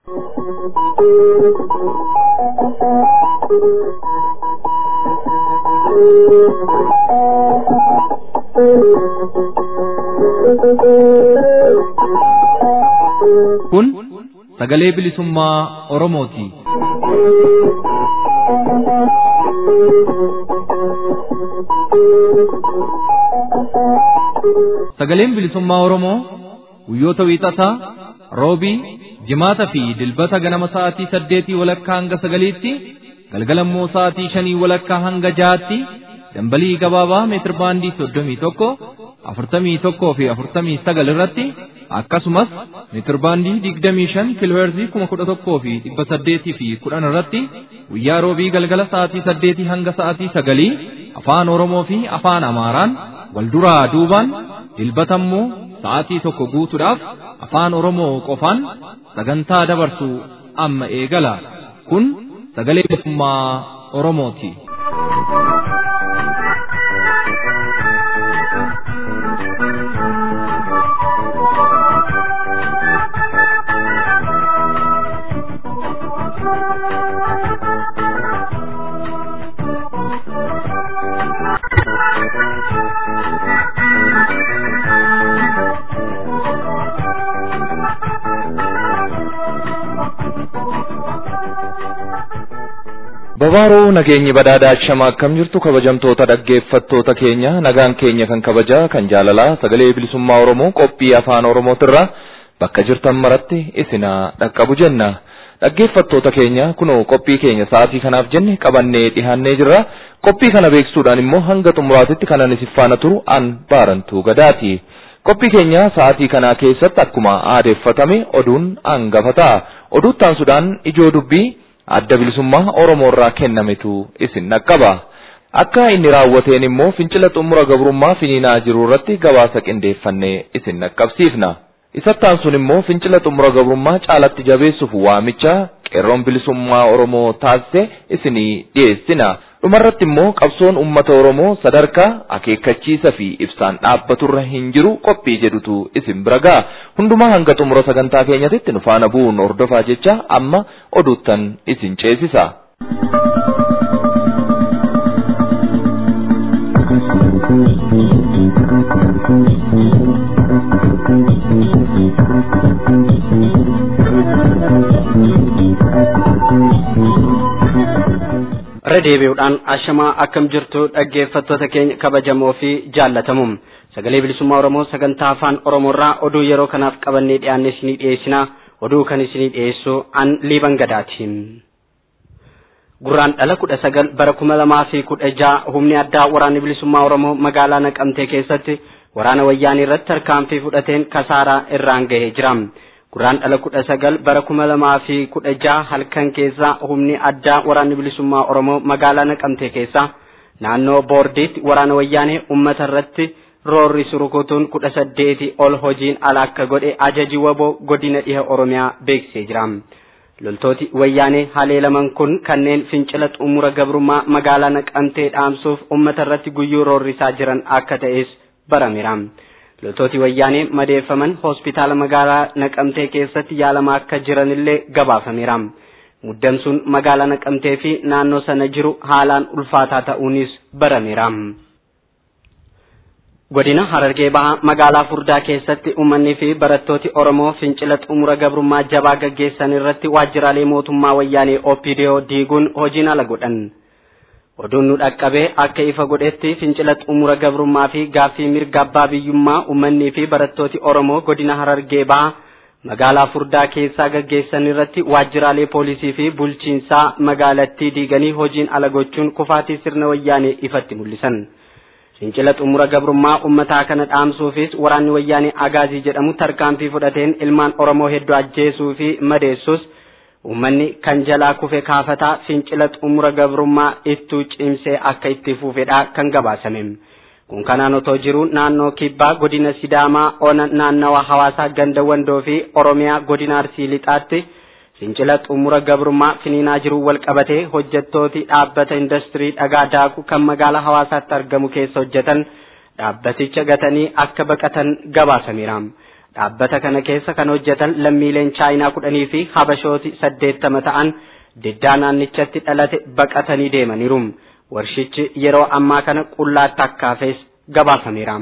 Kun sagalee bilisummaa Oromooti. Sagaleen bilisummaa Oromoo guyyoota wiixataa, roobii, jimaata fi dilbata ganama sa'aatii saddeetii walakkaa hanga sagaliitti, galgalammoo sa'aatii shanii walakkaa hanga jahaatti dambalii gabaabaa meetir baandii soddomii tokko, afurtamii tokkoo fi afurtamii sagal irratti akkasumas meetir baandii digdamii shan kiilooherzii kuma kudha tokkoo fi dhibba saddeetii fi kudhan irratti guyyaa roobii galgala sa'aatii saddeetii hanga sa'aatii sagalii afaan Oromoo fi afaan Amaaraan wal duraa duubaan dilbatammoo sa'aatii tokko guutuudhaaf afaan Oromoo qofaan sagantaa dabarsu amma eegala. Kun sagalee bilisummaa Oromooti. Babaaroo nageenyi badhaadhaa shama akkam jirtu kabajamtoota dhaggeeffattoota keenya nagaan keenya kan kabajaa kan jaalalaa sagalee bilisummaa Oromoo qophii afaan Oromootirra bakka jirtan maratti isinaa dhaqqabu jenna. Dhaggeeffattoota keenya kunoo qophii keenya sa'aatii kanaaf jenne qabannee dhihaannee jirra. Qophii kana beeksisuudhaan immoo hanga xumuraatitti kanan isin faana turu an baarantuu gadaati. Qophii keenya sa'aatii kanaa keessatti akkuma aadeeffatame oduun hangafa ta'a. Oduuttaan sudaan ijoo dubbii adda bilisummaa Oromoo irraa kennametu isin dhaqqaba. Akka inni raawwateen immoo fincila xumura gabrummaa finiinaa jiru irratti gabaasa qindeeffannee isin dhaqqabsiifna. Isattaan sun immoo fincila xumura gabrummaa caalatti jabeessuuf waamicha qeerroon bilisummaa Oromoo taasise isinii dhiyeessina. Dhumarratti immoo qabsoon uummata Oromoo sadarkaa akeekkachiisa fi ibsaan dhaabbaturra hin jiru qophii jedhutu isin bira ga'a. Hundumaa hanga xumura sagantaa keenyatitti nu faana bu'uun hordofaa jecha amma oduuttan isin ceesisa. irra deebi'uudhaan ashamaa akkam jirtu dhaggeeffattoota keenya kabajamoo fi jaallatamuum sagalee bilisummaa oromoo sagantaa afaan oromoorraa oduu yeroo kanaaf qabannee dhiyaanne isinii dhiyeessina oduu kan isinii dhiyeessu an liiban gadaatiin. gurraan dhala kudha sagal bara kuma lamaa fi kudha jaha humni addaa waraanni bilisummaa oromoo magaalaa naqamtee keessatti waraana wayyaanii irratti tarkaanfii fudhateen kasaaraa irraan gahee jira. gurraan dhala kudha sagal bara kuma lamaa fi kudha jaha halkan keessa humni addaa waraanni bilisummaa oromoo magaalaa naqamtee keessa naannoo boordiitti waraana wayyaanee ummata irratti roorri surukutuun kudha saddeeti ol hojiin ala akka godhe ajaji waboo godina dhiha oromiyaa beeksisee jira. loltooti wayyaanee haleelaman kun kanneen fincila xumura gabrummaa magaalaa naqamtee dhaamsuuf ummata irratti guyyuu roorrisaa jiran akka ta'es barameera. loltooti wayyaanee madeeffaman hospitaala magaalaa naqamtee keessatti yaalamaa akka jiranillee gabaafameera. muddamsuun magaalaa naqamtee fi naannoo sana jiru haalaan ulfaataa ta'uunis barameera. godina harargee bahaa magaalaa furdaa keessatti uummanni fi barattooti oromoo fincila xumura gabrummaa jabaa gaggeessan irratti waajjiraalee mootummaa wayyaanee opidiyoo diiguun hojiin ala godhan. oduun nu dhaqqabee akka ifa godhetti fincila xumura gabrummaa fi gaaffii mirga abbaa biyyummaa uummanni fi barattooti oromoo godina harargee bahaa magaalaa furdaa keessaa gaggeessan irratti waajjiraalee poolisii fi bulchiinsaa magaalattii diiganii hojiin ala gochuun kufaatii sirna wayyaanee ifatti mul'isan. fincila xumura gabrummaa ummataa kana dhaamsuufis waraanni wayyaanee agaazii jedhamu tarkaanfii fudhateen ilmaan oromoo hedduu ajjeesuu fi madeessus ummanni kan jalaa kufe kaafataa fincila xumura gabrummaa ittuu cimsee akka itti fufedha kan gabaasame kun kanaan otoo jiru naannoo kibbaa godina sidaamaa ona naannawa hawaasaa ganda wandoo fi oromiyaa godina arsii lixaatti fincila xumura gabrummaa finiinaa jiru wal qabatee hojjettooti dhaabbata industirii dhagaa daaku kan magaalaa hawaasaatti argamu keessa hojjetan dhaabbaticha gatanii akka baqatan gabaasameera. dhaabbata kana keessa kan hojjetan lammiileen chaayinaa kudhanii fi habashooti saddeettama ta'an diddaa naannichatti dhalate baqatanii deemaniiru warshichi yeroo ammaa kana qullaatti akkaafees gabaafameera.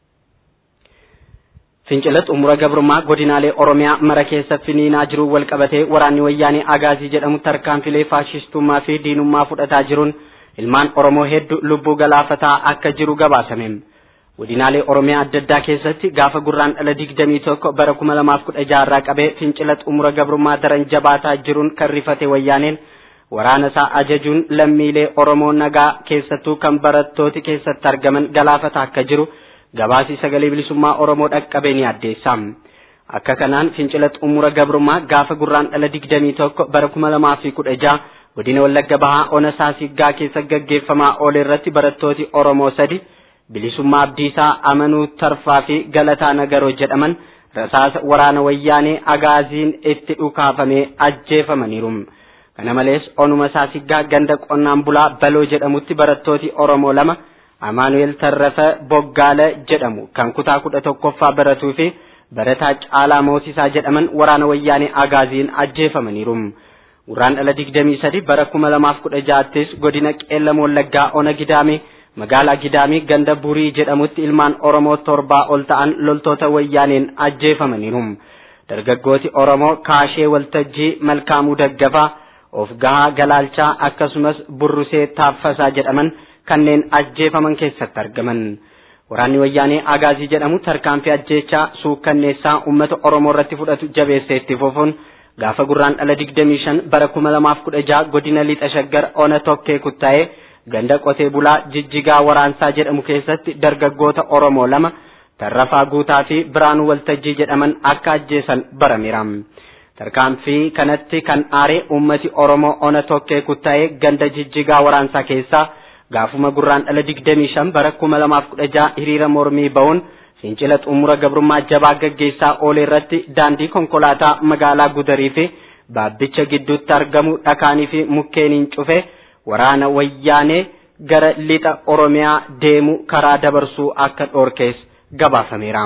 fincila xumura gabrummaa godinaalee oromiyaa mara keessa finiinaa jiru wal qabatee waraanni wayyaanee agaazii jedhamu tarkaanfilee faashistummaa fi diinummaa fudhataa jiruun ilmaan oromoo hedduu lubbuu galaafataa akka jiru gabaasame godinaalee oromiyaa adda addaa keessatti gaafa gurraan dhala digdamii tokko bara kuma lamaaf kudha jaarraa qabee fincila xumura gabrummaa daran jabaataa jiruun kan rifate wayyaaneen waraana isaa ajajuun lammiilee oromoo nagaa keessattuu kan barattooti keessatti argaman galaafataa akka jiru gabaasii sagalee bilisummaa oromoo dhaqqabee ni addeessa akka kanaan fincila xumura gabrummaa gaafa gurraan dhala digdamii tokko bara kuma lamaa fi kudha jaha godina wallagga bahaa ona saasiggaa keessa gaggeeffamaa oole irratti barattooti oromoo sadi bilisummaa abdiisaa amanuu tarfaa fi galataa nagaroo jedhaman rasaasa waraana wayyaanee agaaziin itti dhukaafamee ajjeefamaniiru kana malees onuma saasiggaa ganda qonnaan bulaa baloo jedhamutti barattooti oromoo lama amaanu'eel tarrafa boggaala jedhamu kan kutaa kudha tokkoffaa baratuu fi barataa caalaa moosisaa jedhaman waraana wayyaanee agaaziin ajjeefamaniiru gurraan dhala digdamii sadi bara kuma lamaaf kudha jaattis godina qeellam wallaggaa ona gidaamii magaalaa gidaamii ganda burii jedhamutti ilmaan oromoo torbaa ol ta'an loltoota wayyaaneen ajjeefamaniiru dargaggooti oromoo kaashee waltajjii malkaamuu daggafaa of gahaa galaalchaa akkasumas burrusee taaffasaa jedhaman kanneen ajjeefaman keessatti argaman waraanni wayyaanee agaazii jedhamu tarkaanfii ajjeechaa suukkanneessaa uummata oromoo irratti fudhatu jabeessee itti fufuun gaafa gurraan dhala digdamii shan bara kuma lamaaf kudha jaha godina lixa shaggar ona tokkee kuttaa'ee ganda qotee bulaa jijjigaa waraansaa jedhamu keessatti dargaggoota oromoo lama tarrafaa guutaa fi biraanuu waltajjii jedhaman akka ajjeesan barameera tarkaanfii kanatti kan aare ummati oromoo ona tokkee kuttaa'ee ganda jijjigaa waraansaa keessaa gaafuma gurraan dhala digdamii shan bara kuma lamaaf kudha jaha hiriira mormii ba'uun fincila xumura gabrummaa jabaa gaggeessaa oole irratti daandii konkolaataa magaalaa gudarii fi baabbicha gidduutti argamu dhakaanii fi mukkeeniin cufe waraana wayyaanee gara lixa oromiyaa deemu karaa dabarsuu akka dhoorkees gabaafameera.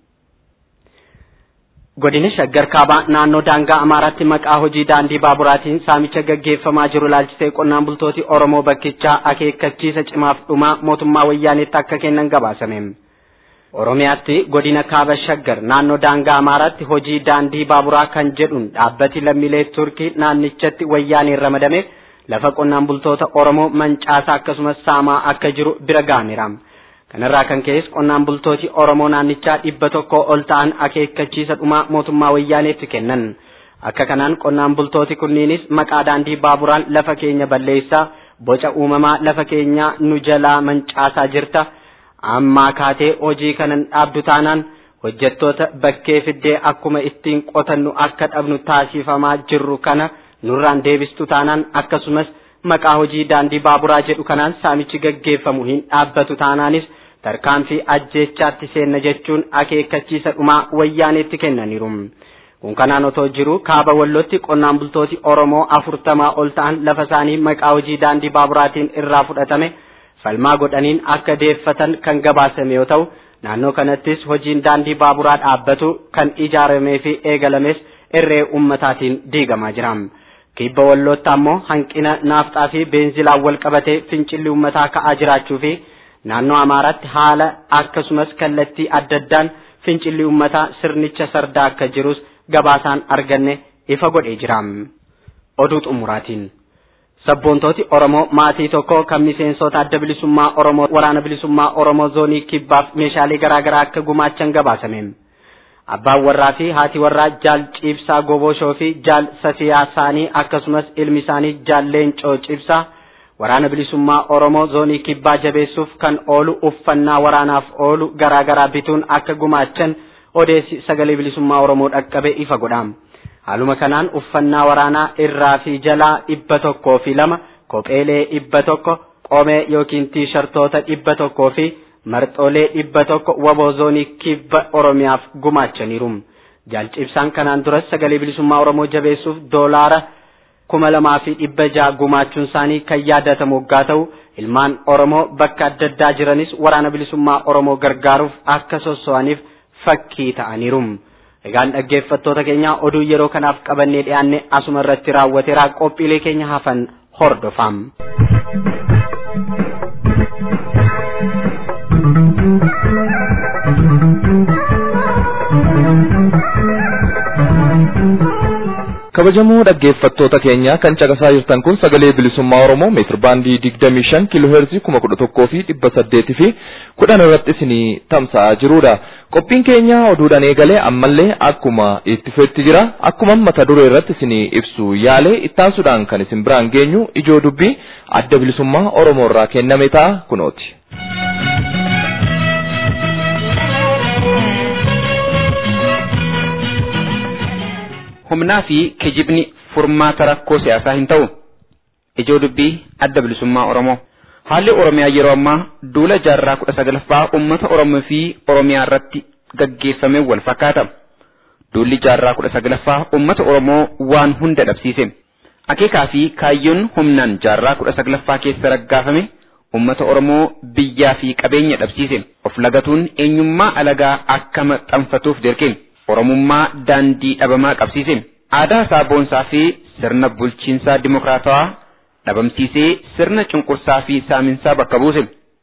godina shaggar kaabaa naannoo daangaa amaaraatti maqaa hojii daandii baaburaatiin saamicha gaggeeffamaa jiru laalchisee qonnaan bultooti oromoo bakkichaa akeekkachiisa cimaaf dhumaa mootummaa wayyaaneetti akka kennan gabaasame. oromiyaatti godina kaaba shaggar naannoo daangaa amaaraatti hojii daandii baaburaa kan jedhuun dhaabbati lammiilee turkii naannichatti wayyaaneen ramadame lafa qonnaan bultoota oromoo mancaasaa akkasumas saamaa akka jiru bira ga'ameera. kanarraa kan ka'es qonnaan bultooti oromoo naannichaa dhibba tokko ol ta'an akeekkachiisa dhumaa mootummaa wayyaaneetti kennan akka kanaan qonnaan bultooti kunniinis maqaa daandii baaburaan lafa keenya balleessaa boca uumamaa lafa keenya nu jalaa mancaasaa jirta ammaa kaatee hojii kanan dhaabdu taanaan hojjettoota bakkee fiddee akkuma ittiin qotannu akka dhabnu taasifamaa jirru kana nurraan deebistu taanaan akkasumas maqaa hojii daandii baaburaa jedhu kanaan saamichi gaggeeffamu hin dhaabbatu taanaanis tarkaanfii ajjeechaatti seenna jechuun akeekkachiisa dhumaa wayyaaneetti kennaniiru. Kun kanaan otoo jiru kaaba wallootti qonnaan bultooti Oromoo afurtamaa ol ta'an lafa isaanii maqaa hojii daandii baaburaatiin irraa fudhatame falmaa godhaniin akka deeffatan kan gabaasame yoo ta'u naannoo kanattis hojiin daandii baaburaa dhaabbatu kan ijaaramee fi eegalames irree ummataatiin diigamaa jira. kibba wallootti ammoo hanqina naafxaa fi beenzilaan wal qabatee fincilli ummataa ka'aa jiraachuu fi naannoo amaaraatti haala akkasumas kallattii adda addaan fincilli ummataa sirnicha sardaa akka jirus gabaasaan arganne ifa godhee jira. Oduu xumuraatiin. Sabboontooti Oromoo maatii tokko kan miseensota adda bilisummaa Oromoo waraana bilisummaa Oromoo zoonii kibbaaf meeshaalee garaagaraa akka gumaachan gabaasame. abbaan warraa fi haati warraa jaal ciibsaa goboshoo fi jaal sasiyaa isaanii akkasumas ilmi isaanii jaal leencoo ciibsaa waraana bilisummaa oromoo zoonii kibbaa jabeessuuf kan oolu uffannaa waraanaaf oolu garaagaraa bituun akka gumaachan odeessi sagalee bilisummaa oromoo dhaqqabe ifa godha haaluma kanaan uffannaa waraanaa irraa fi jalaa dhibba tokkoo fi lama kopheelee dhibba tokko qomee yookiin tiishartoota dhibba tokkoo fi marxoolee dhibba tokko waboo zoonii kibba oromiyaaf gumaachaniiru jaalcibsaan kanaan duras sagalee bilisummaa oromoo jabeessuuf doolaara kuma lamaa fi dhibba jaha gumaachuun isaanii kan yaadatamu waggaa ta'u ilmaan oromoo bakka adda addaa jiranis waraana bilisummaa oromoo gargaaruuf akka sosso'aniif fakkii ta'aniiru Egaan dhaggeeffattoota keenya oduu yeroo kanaaf qabannee dhiyaanne asuma irratti raawwateera qophiilee keenya hafan hordofam. kabajamoo dhaggeeffattoota keenya kan caqasaa jirtan kun sagalee bilisummaa oromoo meetir baandii digdamii shan kiiloo heerzii kuma kudha tokkoo fi dhibba saddeetii fi kudhan irratti isinii tamsa'aa jirudha. Qophiin keenya oduudhaan eegalee ammallee akkuma itti fufetti jira akkuma mata duree irratti isinii ibsu yaalee ittaansuudhaan kan isin biraan geenyu ijoo dubbii adda bilisummaa oromoo irraa kenname ta'a kunooti. humnaa fi kijibni furmaata rakkoo siyaasaa hin ta'u. Ijoo dubbii adda bilisummaa Oromoo. Haalli Oromiyaa yeroo ammaa duula jaarraa kudha sagalaffaa uummata Oromoo fi Oromiyaa irratti gaggeeffame wal fakkaata. Duulli jaarraa kudha sagalaffaa uummata Oromoo waan hunda dhabsiise. Akeekaa fi kaayyoon humnaan jaarraa kudha sagalaffaa keessa raggaafame uummata Oromoo biyyaa fi qabeenya dhabsiise. Of lagatuun eenyummaa alagaa akka maxxanfatuuf dirqe. Oromummaa daandii dhabamaa qabsiise. Aadaa isaa boonsaa fi sirna bulchiinsaa dimokiraatawaa dhabamsiisee sirna cunqursaa fi saaminsaa bakka buuse.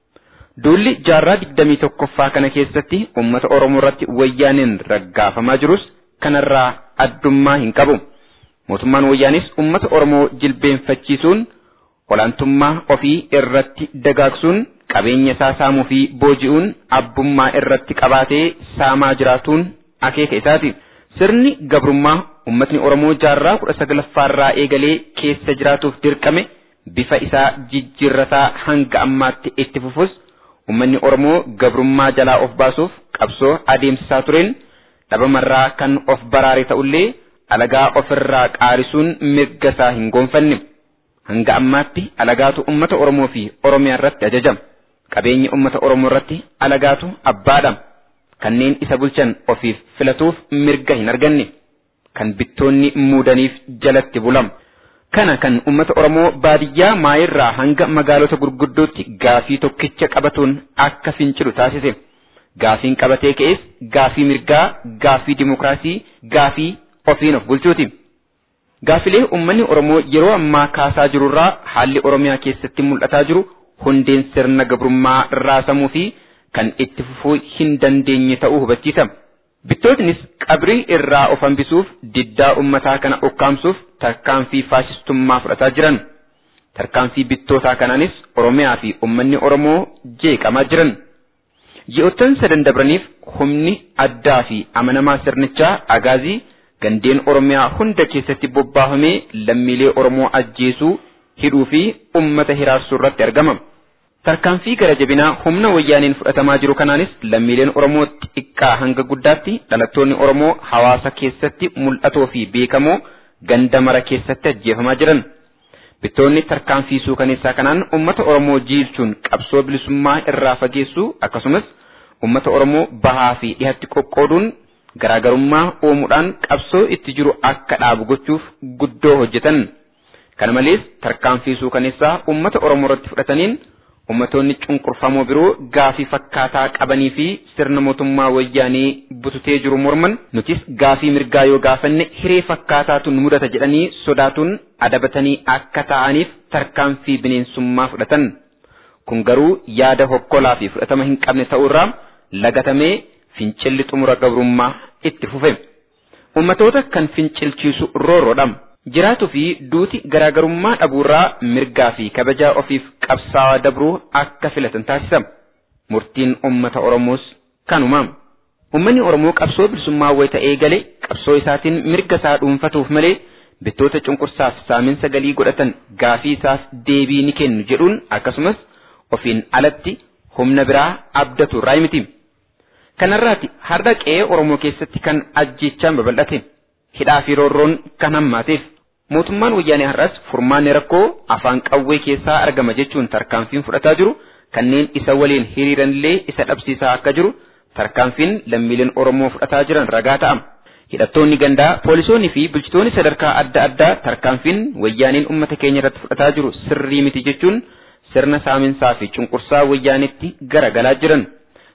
Duulli jaarraa digdamii tokkoffaa kana keessatti uummata Oromoo irratti wayyaaneen raggaafamaa jirus kanarraa addummaa hin qabu. Mootummaan wayyaanis uummata Oromoo jilbeenfachiisuun olaantummaa ofii irratti dagaagsuun qabeenya isaa saamuu fi booji'uun abbummaa irratti qabaatee saamaa jiraatuun akeeka isaati. Sirni gabrummaa uummatni Oromoo jaarraa kudha sagalaffaarraa eegalee keessa jiraatuuf dirqame bifa isaa jijjiirrataa hanga ammaatti itti fufus uummanni Oromoo gabrummaa jalaa of baasuuf qabsoo adeemsisaa tureen dhabamarraa kan of baraare ta'ullee alagaa ofirraa qaarisuun mirga isaa hin goonfanne. Hanga ammaatti alagaatu uummata Oromoo fi Oromiyaa irratti ajajama. Qabeenyi uummata Oromoo irratti alagaatu abbaadha. kanneen isa bulchan ofiif filatuuf mirga hin arganne kan bittoonni muudaniif jalatti bulama. Kana kan uummata Oromoo baadiyyaa maayirraa hanga magaalota gurguddootti gaafii tokkicha qabatuun akka fincilu taasise. Gaafiin qabatee ka'es gaafii mirgaa, gaafii dimokiraasii, gaafii ofiin of bulchuuti. Gaafilee uummanni Oromoo yeroo ammaa kaasaa jirurraa haalli Oromiyaa keessatti mul'ataa jiru hundeen sirna gabrummaa raasamuu fi kan itti fufuu hin dandeenye ta'uu hubachiisa. Bittootnis qabrii irraa of hambisuuf diddaa ummataa kana ukkaamsuuf tarkaanfii faashistummaa fudhataa jiran. Tarkaanfii bittootaa kanaanis Oromiyaa fi uummanni Oromoo jeeqamaa jiran. Ji'oottan sadan dabraniif humni addaa fi amanamaa sirnichaa agaazii gandeen Oromiyaa hunda keessatti bobbaafamee lammiilee Oromoo ajjeesuu, hidhuu fi uummata hiraarsuu irratti argama. Tarkaanfii gara jabinaa humna wayyaaniin fudhatamaa jiru kanaanis lammiileen Oromoo xiqqaa hanga guddaatti dhalattoonni Oromoo hawaasa keessatti mul'atoo fi beekamoo ganda mara keessatti ajjeefamaa jiran. Bittoonni tarkaanfii suukaneessaa kanaan uummata Oromoo jiilchuun qabsoo bilisummaa irraa fageessuu akkasumas uummata Oromoo bahaa fi dhihatti qoqqooduun garaagarummaa uumuudhaan qabsoo itti jiru akka dhaabu gochuuf guddoo hojjetan. Kana malees tarkaanfii suukaneessaa uummata Oromoo irratti fudhataniin ummatoonni cunqurfamoo biroo gaafii fakkaataa qabanii fi sirna mootummaa wayyaanii bututee jiru morman nutis gaafii mirgaa yoo gaafanne hiree fakkaataatu nu mudata jedhanii sodaatuun adabatanii akka ta'aniif tarkaanfii bineensummaa fudhatan. Kun garuu yaada hokkolaa fi fudhatama hin qabne ta'uurraa lagatamee fincilli xumura gabrummaa itti fufe. Ummatoota kan fincilchiisu roorroodha. Jiraatuu fi duuti garaagarummaa dhabuurraa mirgaa fi kabajaa ofiif qabsaa'aa dabruu akka filatan taasisa. Murtiin uummata Oromoos kanuma. Uummanni Oromoo qabsoo bilisummaa wayita eegale qabsoo isaatiin mirga isaa dhuunfatuuf malee bittoota cunqursaaf saaminsa galii godhatan gaafii isaaf deebii ni kennu jedhuun akkasumas ofiin alatti humna biraa abdatu irraa miti. Kanarraati har'a qe'ee Oromoo keessatti kan ajjechaan babal'ate. Hidhaa fi roorroon kan hammaateef. Mootummaan wayyaanee har'as furmaanni rakkoo afaan qawwee keessaa argama jechuun tarkaanfiin fudhataa jiru kanneen isa waliin hiriiranillee isa dhabsiisaa akka jiru tarkaanfiin lammiileen Oromoo fudhataa jiran ragaa ta'a. Hidhattoonni gandaa, poolisoonni fi bulchitoonni sadarkaa adda addaa tarkaanfiin wayyaaneen uummata keenya irratti fudhataa jiru sirrii miti jechuun sirna saaminsaa fi cunqursaa wayyaanetti garagalaa jiran.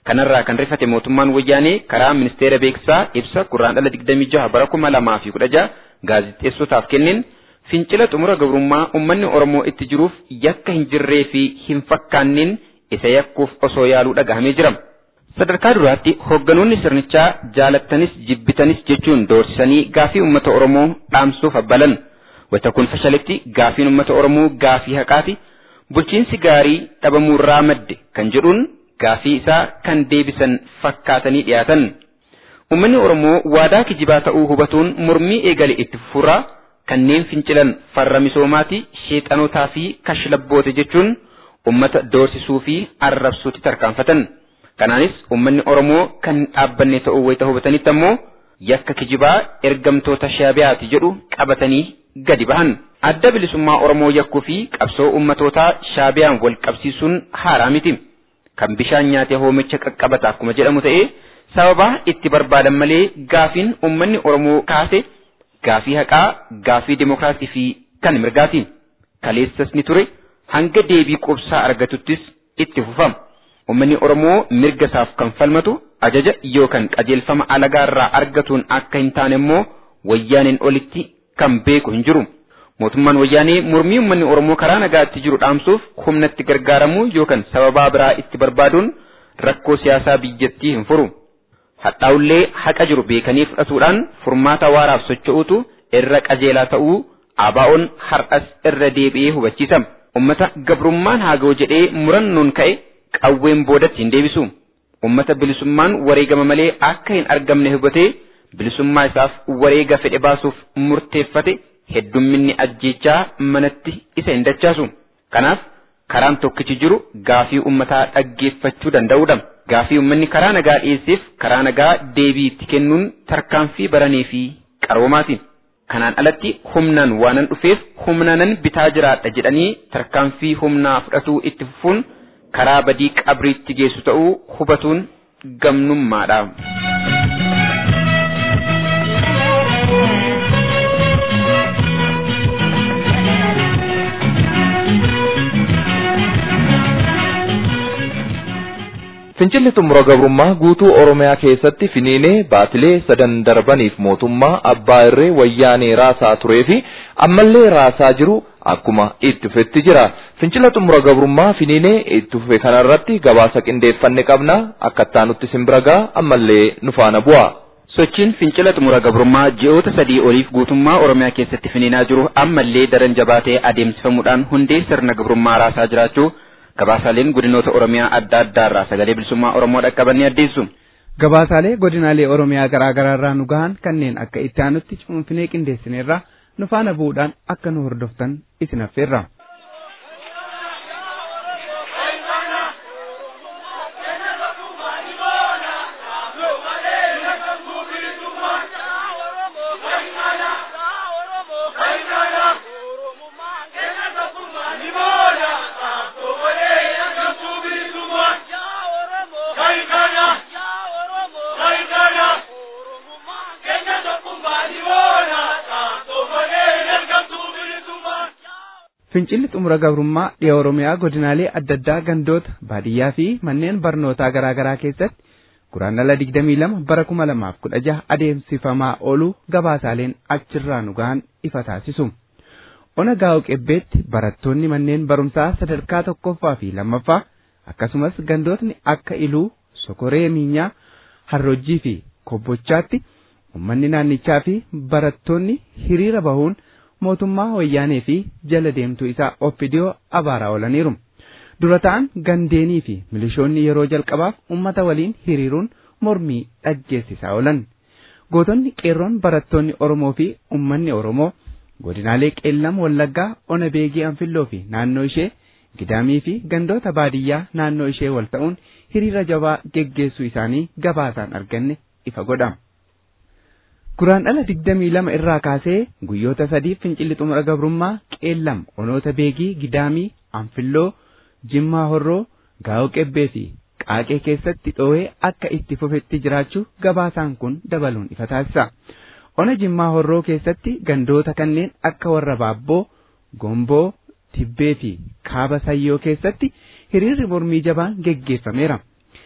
kanarraa kan rifate mootummaan wayyaanee karaa ministeera beeksisaa ibsa gurraandhala 26 bara 2016 gaazexeessotaaf kenneen fincila xumura gabrummaa ummanni Oromoo itti jiruuf yakka hin jirree fi hin fakkaanneen isa yakkuuf osoo yaaluu dhagahamee jira. Sadarkaa duraatti hoogganoonni sirnichaa jaalattanis jibbitanis jechuun doorsisanii gaafii uummata Oromoo dhaamsuuf abbalan. Wanta kun fashaletti gaafiin uummata Oromoo gaafii haqaati. Bulchiinsi gaarii dhabamuurraa madde kan jedhuun gaafii isaa kan deebisan fakkaatanii dhiyaatan. Uummanni Oromoo waadaa kijibaa ta'uu hubatuun mormii eegale itti fufuraa kanneen fincilan farra misoomaati sheexanotaa fi kashlabboote jechuun ummata doorsisuu fi arrabsuutti tarkaanfatan. Kanaanis uummanni Oromoo kan dhaabbanne ta'uu wayita hubatanitti ammoo yakka kijibaa ergamtoota shaabiyaati jedhu qabatanii gadi bahan. Adda bilisummaa Oromoo yakkuu fi qabsoo ummatootaa shaabiyaan wal qabsiisuun haaraa miti. Kan bishaan nyaatee hoomicha qaqqabata akkuma jedhamu ta'ee sababaa itti barbaadan malee gaafiin uummanni Oromoo kaase gaafii haqaa, gaafii dimokiraasii fi kan mirgaati. Kaleessas ni ture hanga deebii qubsaa argatuttis itti fufama. Uummanni Oromoo mirga isaaf kan falmatu ajaja yookaan qajeelfama alagaarraa argatuun akka hin taane immoo wayyaaneen olitti kan beeku hin jiru. Mootummaan wayyaanee mormii uummanni Oromoo karaa nagaatti jiru dhaamsuuf humnatti gargaaramuu yookaan sababaa biraa itti barbaaduun rakkoo siyaasaa biyyattii hin furu. Hadhaa'ullee haqa jiru beekanii fudhatuudhaan furmaata waaraaf socho'uutu irra qajeelaa ta'uu ABO'n har'as irra deebi'ee hubachiisa. Uummata gabrummaan haa ga'u jedhee murannoon ka'e qawween boodatti hin deebisu. Uummata bilisummaan wareegama malee akka hin argamne hubatee bilisummaa isaaf wareega fedhe baasuuf murteeffate heddumminni ajjeechaa manatti isa hin dachaasu. Kanaaf karaan tokkichi jiru gaafii uummataa dhaggeeffachuu danda'uudha. Gaafii uummanni karaa nagaa dhiyeesseef karaa nagaa deebii itti kennuun tarkaanfii baranii fi qaroomaati. Kanaan alatti humnaan waanan dhufeef humnaanan bitaa jiraadha jedhanii tarkaanfii humnaa fudhatuu itti fufuun karaa badii qabriitti geessu ta'uu hubatuun gamnummaadha. Fincilli xumura gabrummaa guutuu Oromiyaa keessatti finiinee baatilee sadan darbaniif mootummaa abbaa irree wayyaanee raasaa turee fi ammallee raasaa jiru akkuma itti fufetti jira. Fincila xumura gabrummaa finiinee itti fufe kanarratti gabaasa qindeeffanne qabna akka ittaanutti simbiragaa ammallee nu faana bu'a. Sochiin fincila xumura gabrummaa ji'oota sadii oliif guutummaa Oromiyaa keessatti finiinaa jiru ammallee daran jabaatee adeemsifamuudhaan hundee sirna gabrummaa raasaa jiraachuu gabaasaaleen godinoota Oromiyaa adda addaarraa sagalee bilisummaa Oromoo dhaqqabanii addeessu. Gabaasaalee godinaalee Oromiyaa garaa garaarraa nu gahan kanneen akka itti aanutti cuunfinee qindeessineerra nu faana bu'uudhaan akka nu hordoftan isin affeerra. Fincilli xumura gabrummaa dhiya Oromiyaa godinaalee adda addaa gandoota baadiyyaa fi manneen barnootaa garaa garaa keessatti guraandhala 22 bara 2016 adeemsifamaa oolu gabaasaaleen achirraa nu gahan ifa taasisu. Ona gaa'u qebbeetti barattoonni manneen barumsaa sadarkaa tokkoffaa fi lammaffaa akkasumas gandootni akka iluu sokoree miinyaa harrojjii fi kobbochaatti uummanni naannichaa fi barattoonni hiriira bahuun mootummaa wayyaanee fi jala deemtuu isaa oppidiyoo abaaraa oolaniiru. Dura ta'an gandeenii fi milishoonni yeroo jalqabaaf uummata waliin hiriiruun mormii dhaggeessisaa oolan. Gootonni qeerroon barattoonni Oromoo fi uummanni Oromoo godinaalee qeellam wallaggaa ona beegii anfilloo fi naannoo ishee gidaamii fi gandoota baadiyyaa naannoo ishee wal ta'uun hiriira jabaa geggeessuu isaanii gabaasaan arganne ifa godha. Guraandhala digdamii lama irraa kaasee guyyoota sadiif fincilli xumura gabrummaa qeellam onoota beegii gidaamii anfilloo jimmaa horroo gaa'oo qebbee fi qaaqee keessatti dhoowee akka itti fufetti jiraachuu gabaasaan kun dabaluun ifa taasisa. Ona jimmaa horroo keessatti gandoota kanneen akka warra baabboo, gomboo, tibbee fi kaaba sayyoo keessatti hiriirri mormii jabaan geggeeffameera.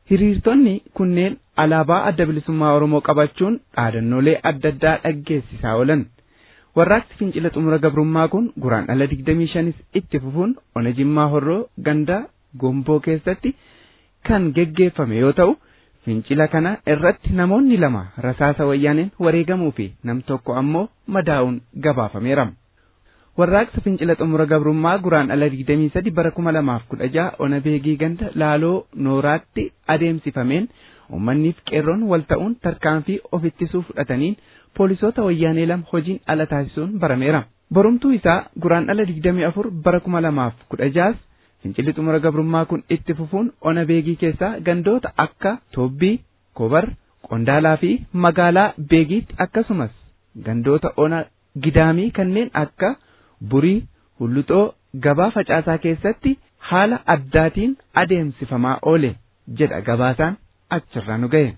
Hiriirtonni kunneen alaabaa adda bilisummaa Oromoo qabachuun dhaadannoolee adda addaa dhaggeessisaa oolan. Warraaqsi fincila xumura gabrummaa kun guraandhala 25 itti fufuun ona jimmaa horroo ganda gomboo keessatti kan geggeeffame yoo ta'u fincila kana irratti namoonni lama rasaasa wayyaaneen wareegamuu fi nam tokko ammoo madaa'uun gabaafameera. Warraaqsa fincila xumura gabrummaa guraandhala 23 bara 2016 ona beegii ganda laaloo nooraatti adeemsifameen uummanniif qeerroon wal ta'uun tarkaanfii of ittisuu fudhataniin poolisoota wayyaanee lama hojiin ala taasisuun barameera. Borumtuu isaa guraandhala 24 bara 2016 fincilli xumura gabrummaa kun itti fufuun ona beegii keessaa gandoota akka Toobbii, Kobar, Qondaalaa fi magaalaa Beegiitti akkasumas gandoota ona Gidaamii kanneen akka Burii, Hulluxoo, gabaa facaasaa keessatti haala addaatiin adeemsifamaa oole jedha gabaasaan achirraa nu ga'e.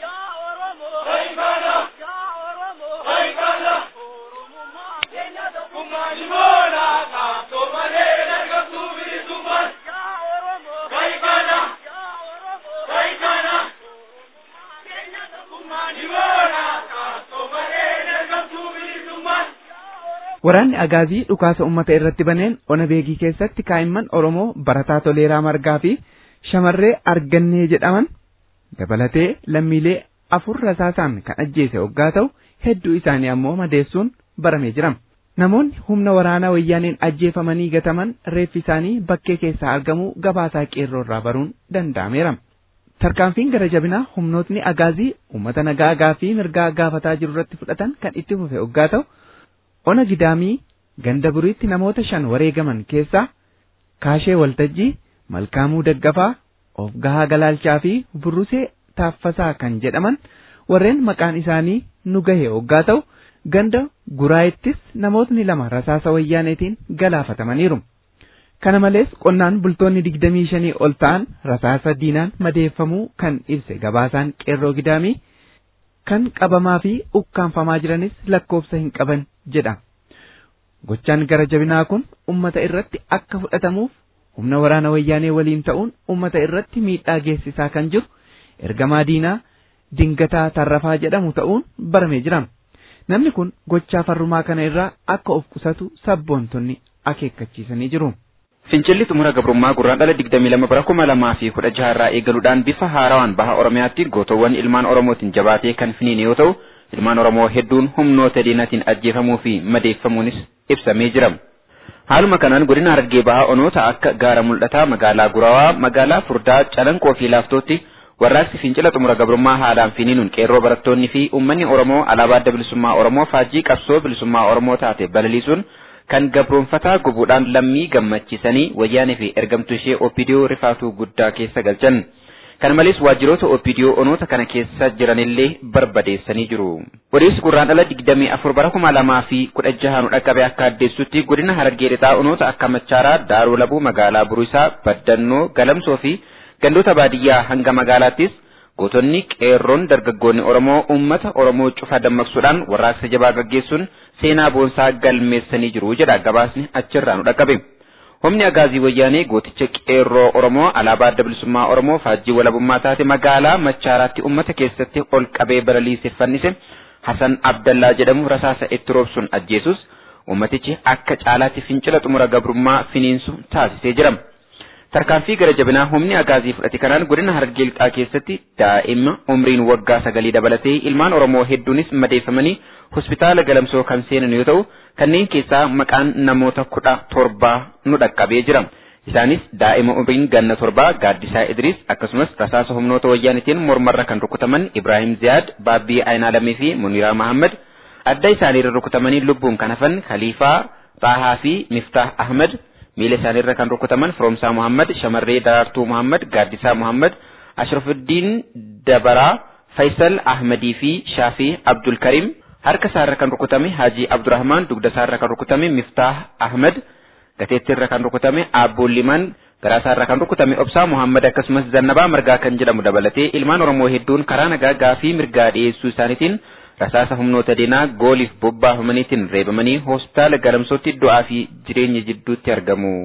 Waraanni Agaazii dhukaasa uummata irratti baneen ona beegii keessatti kaa'imman Oromoo barataa toleeraa margaa fi shamarree argannee jedhaman dabalatee lammiilee afur rasaasaan kan ajjeese hoggaa ta'u hedduu isaanii ammoo madeessuun baramee jira. Namoonni humna waraanaa wayyaaneen ajjeefamanii gataman reeffi isaanii bakkee keessaa argamuu gabaasaa qeerroo irraa baruun danda'ameera. Tarkaanfiin gara jabinaa humnootni agaazii uummata nagaa gaafii mirgaa gaafataa jiru irratti fudhatan kan itti fufe hoggaa ta'u ona gidaamii ganda buriitti namoota shan wareegaman keessaa kaashee waltajjii malkaamuu daggafaa of gahaa galaalchaa fi burrusee taaffasaa kan jedhaman warreen maqaan isaanii nu gahe hoggaa ta'u ganda guraayittis namootni lama rasaasa wayyaaneetiin galaafatamaniiru. Kana malees qonnaan bultoonni digdamii shanii ol ta'an rasaasa diinaan madeeffamuu kan ibse gabaasaan qeerroo gidaamii kan qabamaa fi ukkaanfamaa jiranis lakkoofsa hin qaban jedha. Gochaan gara jabinaa kun ummata irratti akka fudhatamuuf humna waraana wayyaanee waliin ta'uun ummata irratti miidhaa geessisaa kan jiru ergamaa diinaa dingataa tarrafaa jedhamu ta'uun baramee jira. Namni kun gochaa farrumaa kana irraa akka of qusatu sabboontonni akeekkachiisanii jiru. Fincilli xumura gabrummaa gurraandhala 22 bara 2016 irraa eegaluudhaan bifa haarawaan baha Oromiyaatti gootowwan ilmaan Oromootiin jabaatee kan finiine yoo ta'u, ilmaan Oromoo hedduun humnoota diinatiin ajjeefamuu fi madeeffamuunis ibsamee jira. Haaluma kanaan godina Harargee bahaa onoota akka gaara mul'ataa magaalaa Gurawaa, magaalaa Furdaa, Calanqoo fi Laaftootti warraaqsi fincila xumura gabrummaa haalaan finiinuun qeerroo barattoonni fi uummanni Oromoo alaabaa adda bilisummaa Oromoo faajjii qabsoo bilisummaa Oromoo taate balaliisuun kan gabroonfataa gubuudhaan lammii gammachiisanii wayyaanee fi ergamtuu ishee OPDO rifaatuu guddaa keessa galchan. Kana malees waajjiroota OPDO onoota kana keessa jiranillee barbadeessanii jiru. Odeessi gurraandhala 24 bara 2016 nu dhaqqabe akka addeessutti godina Harargee lixaa onoota akka Machaaraa, Daaroo Labuu, magaalaa Buruusaa, Baddannoo, Galamsoo fi gandoota baadiyyaa hanga magaalaattis gootonni qeerroon dargaggoonni Oromoo uummata Oromoo cufa dammaqsuudhaan warraaqsa jabaa gaggeessuun seenaa boonsaa galmeessanii jiru jedha gabaasni achirraa nu dhaqqabe. Humni agaazii wayyaanee gooticha qeerroo Oromoo alaabaa adda bilisummaa Oromoo faajjii walabummaa taate magaalaa Machaaraatti uummata keessatti ol qabee balaliise fannise Hasan Abdallaa jedhamu rasaasa itti roobsuun ajjeesus uummatichi akka caalaatti fincila xumura gabrummaa finiinsu taasisee jira. Tarkaanfii gara jabinaa humni agaazii fudhate kanaan godina Harargee lixaa keessatti daa'ima umriin waggaa sagalii dabalatee ilmaan Oromoo hedduunis madeeffamanii hospitaala galamsoo kan seenan yoo ta'u kanneen keessaa maqaan namoota kudha torbaa nu dhaqqabee jira. Isaanis daa'ima umriin ganna torbaa Gaaddisaa Idris akkasumas rasaasa humnoota wayyaanitiin mormarra kan rukutaman Ibrahim Ziyaad, Baabbii Aynaalamii fi Muniraa Mahammad adda isaaniirra rukutamanii lubbuun kan hafan Khaliifaa, Xaahaa fi Miftah Ahmad miila isaaniirra kan rukutaman Firoomsaa Muhammad, Shamarree Daraartuu Muhammad, Gaaddisaa Muhammad, Ashrafuddiin Dabaraa, Faisal Ahmadii fi Shaafii Abdul Karim harka isaarra kan rukutame Haji Abdurrahman, dugda isaarra kan rukutame Miftah Ahmad, gateettiirra kan rukutame Abboon Liman, garaa isaarra kan rukutame Obsaa Muhammad akkasumas Zannabaa Margaa kan jedhamu dabalatee ilmaan Oromoo hedduun karaa nagaa gaafii mirgaa dhiyeessuu isaaniitiin rasaasa humnoota diinaa gooliif bobbaafamaniitiin reebamanii hospitaala galamsootti du'aa fi jireenya jidduutti argamu.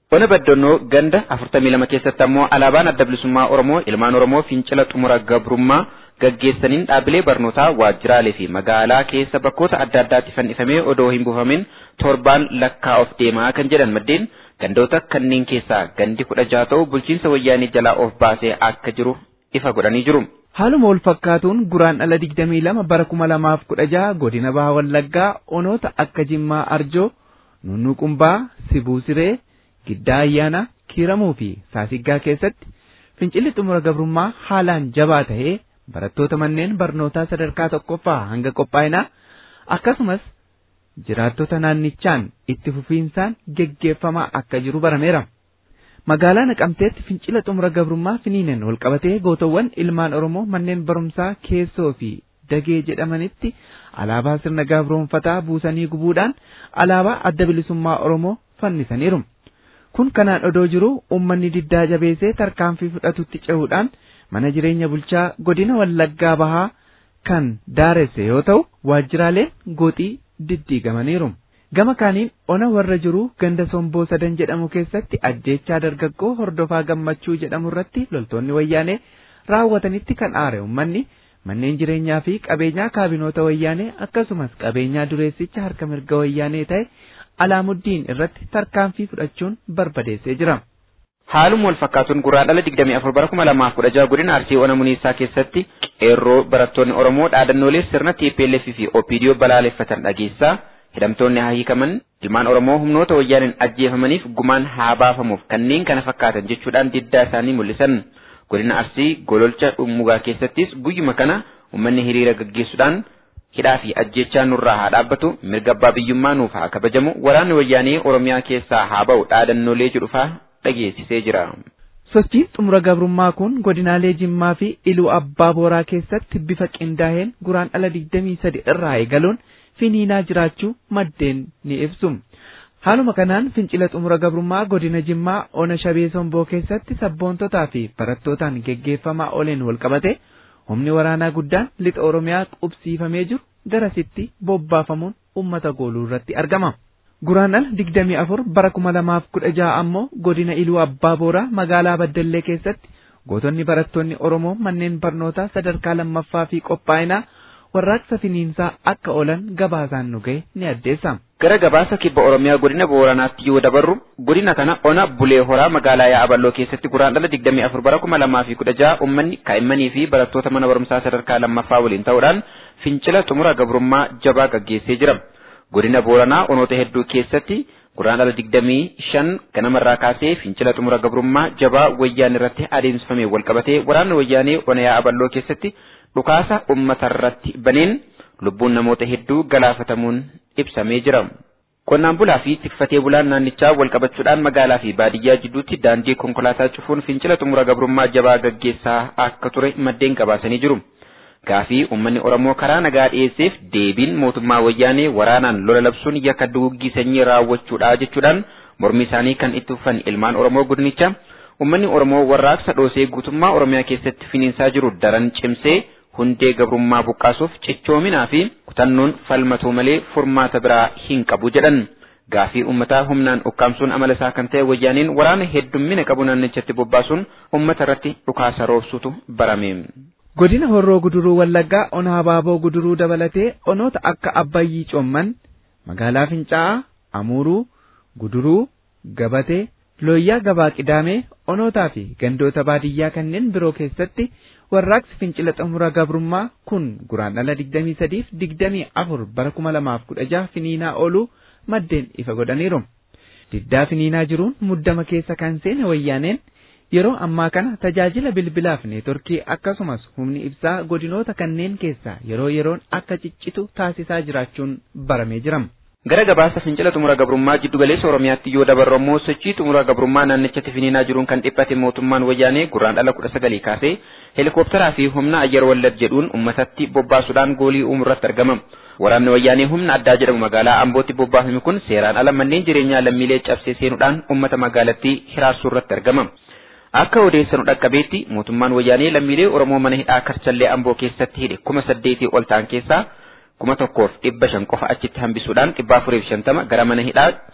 Ona baddannoo ganda afurtamii lama keessatti ammoo alaabaan adda bilisummaa Oromoo ilmaan Oromoo fincila xumura gabrummaa gaggeessaniin dhaabbilee barnootaa waajjiraalee fi magaalaa keessa bakkoota adda addaatti fannifamee odoo hin buufamin torbaan lakkaa'uuf deemaa kan jedhan maddeen gandoota kanneen keessaa gandi kudha jaha ta'u bulchiinsa wayyaanii jalaa of baasee akka jiru ifa godhanii jiru. Haaluma wal fakkaatuun guraan dhala digdamii lama bara kuma lamaaf kudha jaha godina baha wallaggaa onoota akka Jimmaa Arjoo, Nunnuqumbaa, Sibuu Siree, Giddaa Ayyaana, Kiiramuu fi Saasiggaa keessatti fincilli xumura gabrummaa haalaan jabaa ta'ee barattoota manneen barnootaa sadarkaa tokkoffaa hanga qophaa'inaa akkasumas jiraattota naannichaan itti fufiinsaan geggeeffamaa akka jiru barameera. Magaalaa Naqamteetti fincila xumura gabrummaa finiineen walqabatee gootowwan ilmaan Oromoo manneen barumsaa keessoo fi dagee jedhamanitti alaabaa sirna gabroonfataa buusanii gubuudhaan alaabaa adda bilisummaa Oromoo fannisaniiru. Kun kanaan odoo jiru uummanni diddaa jabeessee tarkaanfii fudhatutti cehuudhaan mana jireenya bulchaa godina Wallaggaa Bahaa kan daaresse yoo ta'u waajjiraaleen gooxii diddiigamaniiru. Gama kaaniin ona warra jiru ganda somboo sadan jedhamu keessatti ajjeechaa dargaggoo hordofaa gammachuu jedhamu irratti loltoonni wayyaanee raawwatanitti kan aare uummanni manneen jireenyaa fi qabeenyaa kaabinoota wayyaanee akkasumas qabeenyaa dureessicha harka mirga wayyaanee ta'e alaamuddiin irratti tarkaanfii fudhachuun barbadeessee jira. Haaluma wal fakkaatuun guraan dhala 24 bara 2016 godina Arsii Ona Muniisaa keessatti qeerroo barattoonni Oromoo dhaadannoolee sirna TPLF fi OPDO balaaleffatan dhageessaa hidhamtoonni haa hiikaman ilmaan Oromoo humnoota wayyaaniin ajjeefamaniif gumaan haa baafamuuf kanneen kana fakkaatan jechuudhaan diddaa isaanii mul'isan. Godina Arsii gololcha dhummugaa keessattis guyyuma kana uummanni hiriira gaggeessuudhaan hidhaa fi ajjechaa nurraa haa dhaabbatu mirga abbaa biyyummaa nuuf haa kabajamu waraanni wayyaanee Oromiyaa keessaa haa ba'u dhaadannoolee jedhufaa dhageessisee jira. Sochiin xumura gabrummaa kun godinaalee Jimmaa fi Iluu Abbaa Booraa keessatti bifa qindaa'een guraan dhala 23 irraa eegaluun finiinaa jiraachuu maddeen ni ibsu. Haaluma kanaan fincila xumura gabrummaa godina Jimmaa Ona Shabee Somboo keessatti sabboontotaa fi barattootaan geggeeffamaa ooleen walqabate humni waraanaa guddaan lixa Oromiyaa qubsiifamee jiru garasitti bobbaafamuun uummata gooluu irratti argama. Guraandhala digdamii afur bara kuma lamaaf kudha jaha ammoo godina Iluu Abbaa Booraa magaalaa Baddallee keessatti gootonni barattoonni Oromoo manneen barnootaa sadarkaa lammaffaa fi qophaa'inaa warraaqsa finiinsaa akka oolan gabaasaan nu ga'e ni addeessa. Gara gabaasa kibba Oromiyaa godina Booranaatti yoo dabarru godina kana ona Bulee Horaa magaalaa Yaaballoo keessatti guraandhala digdamii afur bara kuma lamaa fi kudha jaha uummanni kaa'immanii fi barattoota mana barumsaa sadarkaa lammaffaa waliin ta'uudhaan fincila xumura gabrummaa jabaa gaggeessee jira. godina booranaa onoota hedduu keessatti guraandhala digdamii shan ganamarraa kaasee fincila xumura gabrummaa jabaa wayyaan irratti adeemsifame walqabatee waraanni wayyaanee ona yaaballoo keessatti dhukaasa uummatarratti baneen lubbuun namoota hedduu galaafatamuun ibsamee jira. Qonnaan bulaa fi tikfatee bulaan naannichaa walqabachuudhaan magaalaa fi baadiyyaa jidduutti daandii konkolaataa cufuun fincila xumura gabrummaa jabaa gaggeessaa akka ture maddeen gabaasanii jiru. Gaafii uummanni Oromoo karaa nagaa dhiyeesseef deebiin mootummaa wayyaanee waraanaan lola labsuun yakka duguggii sanyii raawwachuudha jechuudhaan mormi isaanii kan itti fufan ilmaan Oromoo gudnicha uummanni Oromoo warraaqsa dhoosee guutummaa Oromiyaa keessatti finiinsaa jiru daran cimsee hundee gabrummaa buqqaasuuf cichoominaa fi kutannoon falmatuu malee furmaata biraa hin qabu jedhan. Gaafii uummataa humnaan ukkaamsuun amala isaa kan ta'e wayyaaniin waraana heddummina qabu naannichatti bobbaasuun uummata irratti dhukaasa roobsutu barame. Godina Horroo Guduruu Wallaggaa ona Habaaboo Guduruu dabalatee onoota akka Abbayyii Coomman, magaalaa Fincaa'aa, Amuuruu, Guduruu, Gabatee, Looyyaa Gabaa Qidaamee, onootaa fi gandoota baadiyyaa kanneen biroo keessatti warraaqsi fincila xumura gabrummaa kun guraandhala 23 fi 24 bara 2016 finiinaa ooluu maddeen ifa godhaniiru. Diddaa finiinaa jiruun muddama keessa kan seene wayyaaneen yeroo ammaa kana tajaajila bilbilaaf neetworkii akkasumas humni ibsaa godinoota kanneen keessaa yeroo yeroon akka ciccitu taasisaa jiraachuun baramee jira. Gara gabaasa fincila xumura gabrummaa jiddu galeessa Oromiyaatti yoo dabarru ammoo sochii xumura gabrummaa naannichatti finiinaa jiruun kan dhiphate mootummaan wayyaanee guraandhala kudha sagalii kaasee heelikooptaraa fi humna ayyar wallad jedhuun uummatatti bobbaasuudhaan goolii uumurratti argama. Waraanni wayyaanee humna addaa jedhamu magaalaa Ambootti bobbaafame kun seeraan ala manneen jireenyaa lammiilee cabsee seenuudhaan uummata magaalattii hiraarsuu irratti argama. Akka odeessanu dhaqqabeetti mootummaan wayyaanee lammiilee Oromoo mana hidhaa Karchallee Amboo keessatti hidhe kuma saddeetii ol ta'an keessaa kuma tokkoof dhibba shan qofa achitti hambisuudhaan dhibba afuriif shantama gara mana hidhaa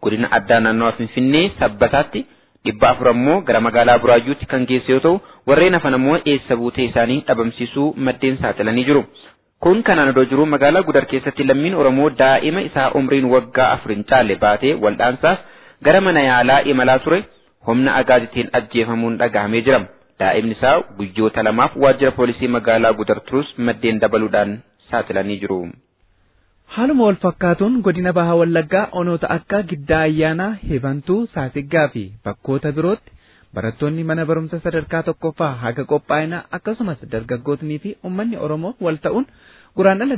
godina addaa naannawaa Finfinnee sabbataatti dhibba afur ammoo gara magaalaa Buraayyuutti kan geesse yoo ta'u warreen hafan ammoo eessa buutee isaanii dhabamsiisuu maddeen saaxilanii jiru. Kun kanaan odoo jiru magaalaa Gudar keessatti lammiin Oromoo daa'ima isaa umriin waggaa afur hin caalle baatee waldhaansaaf gara mana yaalaa imalaa ture humna agaazitiin ajjeefamuun dhagahamee jira. Daa'imni isaa guyyoota lamaaf waajjira poolisii magaalaa Gudar turus maddeen dabaluudhaan saaxilanii jiru. Haaluma wal fakkaatuun godina bahaa wallaggaa onoota akka giddaa ayyaanaa hebantuu saasiggaa fi bakkoota birootti barattoonni mana barumsa sadarkaa tokkoffaa haga qophaa'inaa akkasumas dargaggootnii fi uummanni oromoo wal ta'uun guraandhala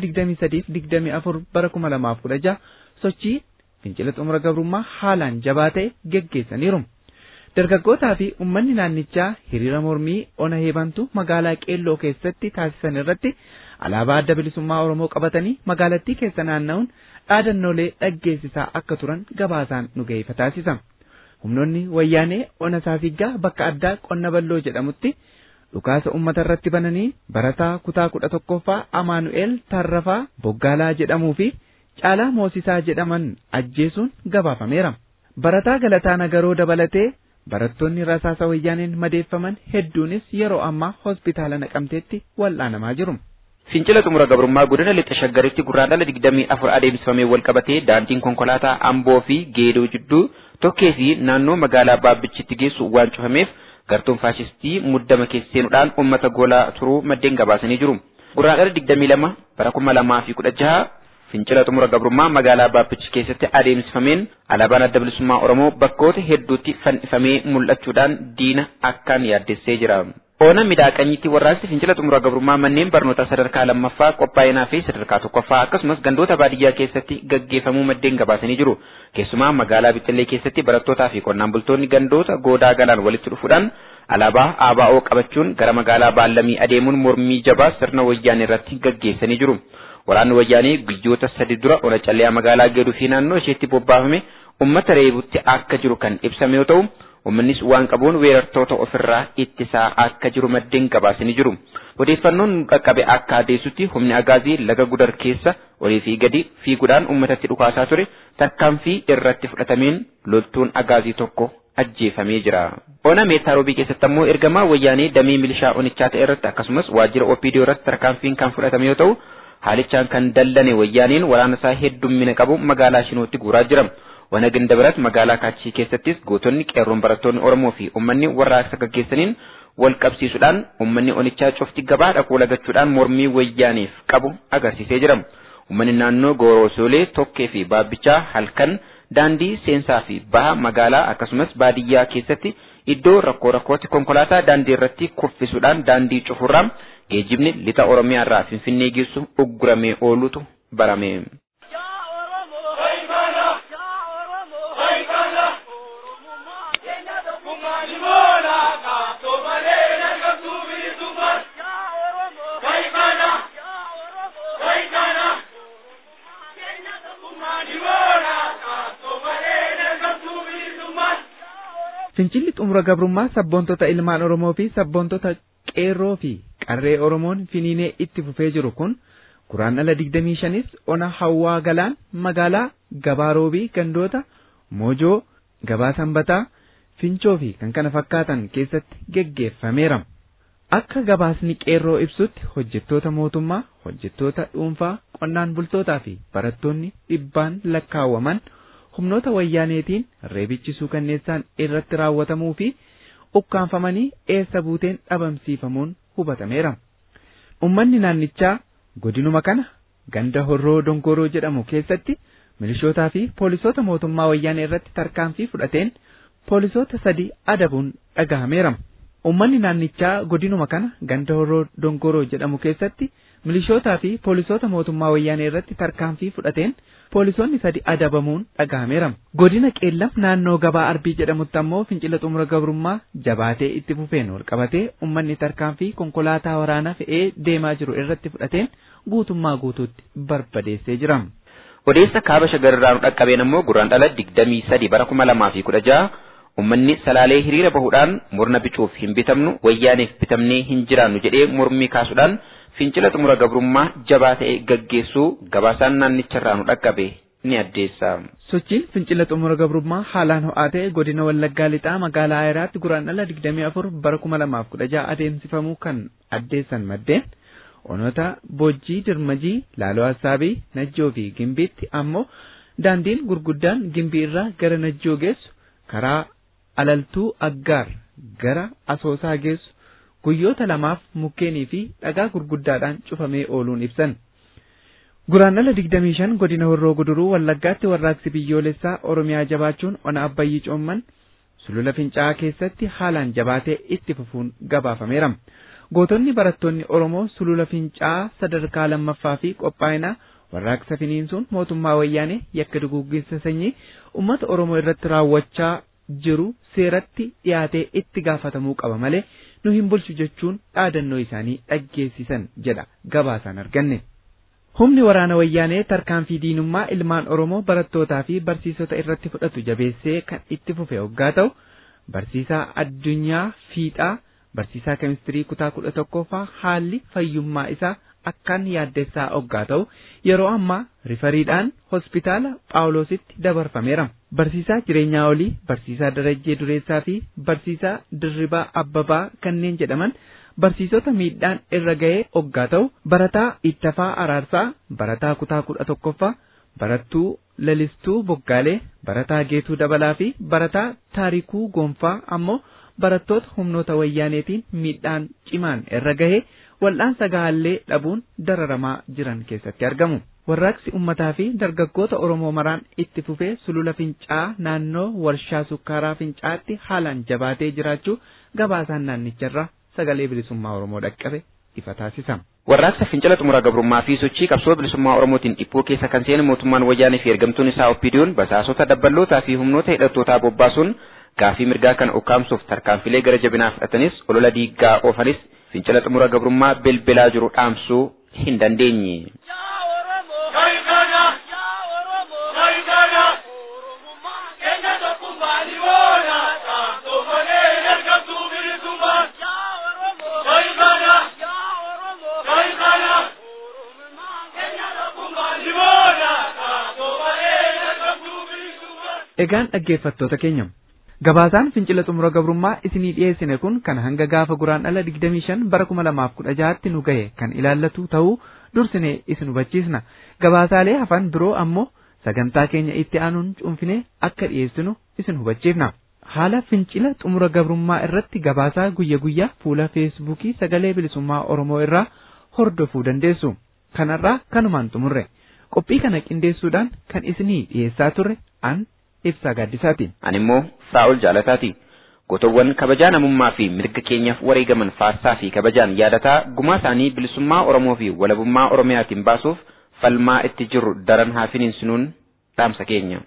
23-24 bara 2016 sochii fincila xumura gabrummaa haalaan jabaa ta'e geggeessaniiru. Dargaggootaa fi uummanni naannichaa hiriira mormii ona hebantuu magaalaa qeelloo keessatti taasisan irratti alaabaa adda bilisummaa Oromoo qabatanii magaalattii keessa naanna'uun dhaadannoolee dhaggeessisaa akka turan gabaasaan nu ga'eefa taasisa. Humnoonni wayyaanee ona saasiggaa bakka addaa qonna balloo jedhamutti dhukaasa uummata irratti bananii barataa kutaa kudha tokkoffaa Amaanu'eel Tarrafaa Boggaalaa jedhamuu fi Caalaa Moosisaa jedhaman ajjeesuun gabaafameera. Barataa Galataa Nagaroo dabalatee barattoonni rasaasa wayyaaneen madeeffaman hedduunis yeroo ammaa hospitaala naqamteetti wal'aanamaa jiru. Fincila xumura gabrummaa godina lixa shaggaritti guraandhala digdamii afur adeemsifamee wal qabatee daandiin konkolaataa Amboo fi Geedoo jidduu tokkee fi naannoo magaalaa Baabbichitti geessu waan cufameef gartuun faashistii muddama keessa seenuudhaan uummata goolaa turuu maddeen gabaasanii jiru. Guraandhala digdamii lama bara kuma lamaa fi kudha jaha fincila xumura gabrummaa magaalaa Baabbichi keessatti adeemsifameen alaabaan adda bilisummaa Oromoo bakkoota hedduutti fannifamee mul'achuudhaan diina akkaan yaaddessee jira. Oona miidhaqanyitti warraaqsi fincila xumura gabrummaa manneen barnootaa sadarkaa lammaffaa qophaa'inaa fi sadarkaa tokkoffaa akkasumas gandoota baadiyyaa keessatti gaggeeffamuu maddeen gabaasanii jiru. Keessumaa magaalaa Bixxillee keessatti barattootaa fi qonnaan bultoonni gandoota goodaa galaan walitti dhufuudhaan alaabaa ABO qabachuun gara magaalaa Baallamii adeemuun mormii jabaa sirna wayyaanee irratti gaggeessanii jiru. Waraanni wayyaanee guyyoota sadi dura ona callee magaalaa Geedoo fi naannoo isheetti bobbaafame uummata reebutti akka jiru kan ibsame yoo ta'u Uummannis waan qabuun weerartoota ofirraa ittisaa akka jiru maddeen gabaasanii jiru. Odeeffannoon qaqqabe akka adeessutti humni agaazii laga gudar keessa olii fi gadi fiiguudhaan uummatatti dhukaasaa ture tarkaanfii irratti fudhatameen loltuun agaazii tokko ajjeefamee jira. Ona meetaarobii keessatti ammoo ergamaa wayyaanee damee milishaa onichaa ta'e irratti akkasumas waajjira OPD irratti tarkaanfiin kan fudhatame yoo ta'u haalichaan kan dallane wayyaaneen waraana isaa heddummina qabu magaalaa Shinootti guuraa jira. Wana ganda biratti magaalaa Kaachii keessattis gootonni qeerroon barattoonni Oromoo fi uummanni warraaqsa gaggeessaniin wal qabsiisuudhaan uummanni onichaa cufti gabaa dhaquu lagachuudhaan mormii wayyaaniif qabu agarsiisee jira. Uummanni naannoo Goorosoolee, Tokkee fi Baabbichaa halkan daandii seensaa fi baha magaalaa akkasumas baadiyyaa keessatti iddoo rakkoo rakkootti konkolaataa daandii irratti kuffisuudhaan daandii cufurraa geejjibni lixa Oromiyaa irraa Finfinnee geessu ugguramee oolutu barame. Fincilli xumura gabrummaa sabboontota ilmaan Oromoo fi sabboontota qeerroo fi qarree Oromoon finiinee itti fufee jiru kun guraandhala 25nis ona hawwaa galaan magaalaa gabaaroobii gandoota moojoo gabaa sanbataa fincoo fi kan kana fakkaatan keessatti geggeeffameera. Akka gabaasni qeerroo ibsutti hojjettoota mootummaa, hojjettoota dhuunfaa, qonnaan bultootaa fi barattoonni dhibbaan lakkaawwaman humnoota wayyaaneetiin reebichisuu kanneessaan irratti raawwatamuu fi ukkaanfamanii eessa buuteen dhabamsiifamuun hubatameera. Uummanni naannichaa godinuma kana ganda horroo dongoroo jedhamu keessatti milishootaa fi poolisoota mootummaa wayyaanee irratti tarkaanfii fudhateen poolisoota sadi adabuun dhagahameera. Uummanni naannichaa godinuma kana ganda horroo dongoroo jedhamu keessatti milishootaa fi poolisoota mootummaa wayyaanee irratti tarkaanfii fudhateen poolisoonni sadi adabamuun dhagahameera. Godina qeellam naannoo gabaa arbii jedhamutti ammoo fincila xumura gabrummaa jabaatee itti fufeen wal qabatee uummanni tarkaanfii konkolaataa waraanaa fe'ee deemaa jiru irratti fudhateen guutummaa guutuutti barbadeessee jira. Odeessa kaaba shagarraanu dhaqqabeen ammoo guraandhala digdamii sadi bara kuma lamaa fi kudha jaha Uummanni salaalee hiriira bahuudhaan murna bicuuf hin bitamnu wayyaaneef bitamnee hin jiraannu jedhee mormii kaasuudhaan fincila xumura gabrummaa jabaa ta'e gaggeessuu gabaasaan naannicharraa nu dhaqqabe ni addeessa. Sochiin fincila xumura gabrummaa haalaan ho'aa ta'e godina Wallaggaa lixaa magaalaa Ayiraatti guraandhala 24 bara 2016 adeemsifamuu kan addeessan maddeen onoota Bojjii Dirmajii Laaloo Hassaabii Najjoo fi Gimbiitti ammoo daandiin gurguddaan Gimbii irraa gara Najjoo geessu karaa alaltuu Aggaar gara Asoosaa geessu guyyoota lamaaf mukkeenii fi dhagaa gurguddaadhaan cufamee ooluun ibsan. Guraandhala 25 godina Horroo Guduruu Wallaggaatti warraaqsi biyyoolessaa Oromiyaa jabaachuun ona Abbayyii Coomman sulula Fincaa'aa keessatti haalaan jabaatee itti fufuun gabaafameera. Gootonni barattoonni Oromoo sulula Fincaa'aa sadarkaa lammaffaa fi qophaa'inaa warraaqsa finiinsuun mootummaa wayyaanee yakka duguugginsa sanyii uummata Oromoo irratti raawwachaa jiru seeratti dhiyaatee itti gaafatamuu qaba malee nu hin bulchu jechuun dhaadannoo isaanii dhaggeessisan jedha gabaasaan arganne. Humni waraana wayyaanee tarkaanfii diinummaa ilmaan Oromoo barattootaa fi barsiisota irratti fudhatu jabeessee kan itti fufe hoggaa ta'u barsiisaa addunyaa fiixaa barsiisaa kemistirii kutaa kudha tokkoffaa haalli fayyummaa isaa akkaan yaaddessaa hoggaa ta'u yeroo ammaa rifariidhaan hospitaala Phaawulositti dabarfameera. Barsiisaa jireenyaa olii, barsiisaa darajjee dureessaa fi barsiisaa dirribaa abbabaa kanneen jedhaman barsiisota miidhaan irra ga'ee hoggaa ta'u barataa ittafaa araarsaa barataa kutaa kudha tokkoffaa barattuu lalistuu boggaalee barataa geetuu dabalaa fi barataa taarikuu gonfaa ammoo barattoota humnoota wayyaaneetiin miidhaan cimaan irra gahee wal'aansa gahaallee dhabuun dararamaa jiran keessatti argamu. Warraaqsi ummataa fi dargaggoota Oromoo maraan itti fufee sulula Fincaa'aa naannoo warshaa sukkaaraa Fincaa'aatti haalaan jabaatee jiraachuu gabaasaan naannicharraa sagalee bilisummaa Oromoo dhaqqabe ifa taasisa. Warraaqsa fincila xumura gabrummaa fi sochii qabsoo bilisummaa Oromootiin dhiphoo keessa kan seene mootummaan wayyaanee fi ergamtuun isaa oppiidiyoon basaasota dabballootaa fi humnoota hidhattootaa bobbaasuun gaafii mirgaa kan ukkaamsuuf tarkaanfilee gara jabinaa fudhatanis olola diiggaa oofanis fincila xumura gabrummaa bilbilaa jiru dhaamsuu hin dandeenye. Egaan dhaggeeffattoota keenya gabaasaan fincila xumura gabrummaa isinii dhiyeessine kun kan hanga gaafa guraandhala 25 bara 2016tti nu gahe kan ilaallatu ta'uu dursinee isin hubachiisna gabaasaalee hafan biroo ammoo sagantaa keenya itti aanuun cuunfinee akka dhiyeessinu isin hubachiifna. Haala fincila xumura gabrummaa irratti gabaasaa guyya guyyaa fuula feesbuukii sagalee bilisummaa Oromoo irraa hordofuu dandeessu. Kanarraa kanumaan xumurre qophii kana qindeessuudhaan kan isinii dhiyeessaa turre an ibsaa gaaddisaati. Ani immoo Saa'ol Jaalataati. Gootowwan kabajaa namummaa fi mirga keenyaaf wareegaman faassaa fi kabajaan yaadataa gumaa isaanii bilisummaa Oromoo fi walabummaa Oromiyaatiin baasuuf falmaa itti jirru daran haa finiinsinuun dhaamsa keenya.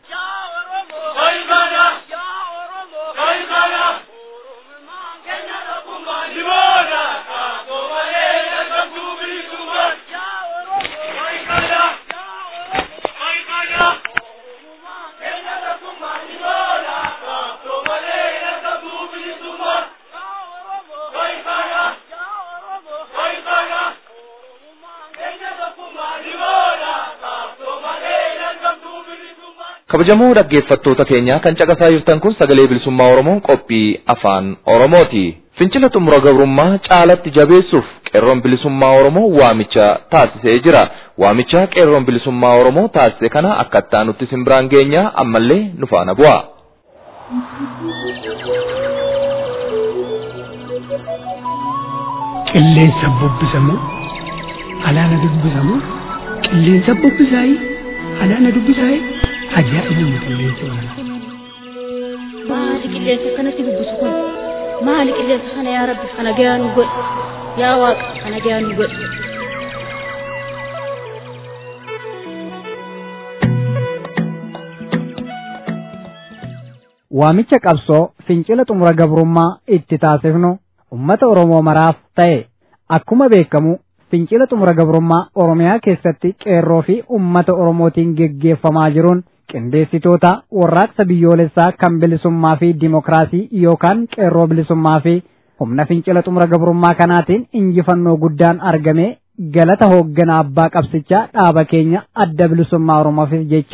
kabajamoo dhaggeeffattoota keenya kan caqasaa jirtan kun sagalee bilisummaa oromoo qophii afaan oromooti fincila xumura gabrummaa caalatti jabeessuuf qeerroon bilisummaa oromoo waamicha taasisee jira waamicha qeerroon bilisummaa oromoo taasise kana akkattaa nutti simbiraan geenya ammallee nu faana bu'a. qilleensa bubbisamu alaana dubbisamu qilleensa bubbisaayii alaana dubbisaayii ajaa'ibuma qilleensa walaala. maali qilleensa kanatti dubbisu kun maali qilleensa kana yaa rabbi kana gayaa nu godhi yaa waaqa kana gayaa nu godhi. waamicha qabsoo fincila xumura gabrummaa itti taasifnu ummata Oromoo maraaf ta'e akkuma beekamu fincila xumura gabrummaa Oromiyaa keessatti qeerroo fi ummata Oromootiin geggeeffamaa jiruun qindeessitoota warraaqsa biyyoolessaa kan bilisummaa fi dimokiraasii yookaan qeerroo bilisummaa fi humna fincila xumura gabrummaa kanaatiin injifannoo guddaan argame galata hoogganaa abbaa qabsichaa dhaaba keenya adda bilisummaa Oromoof jecha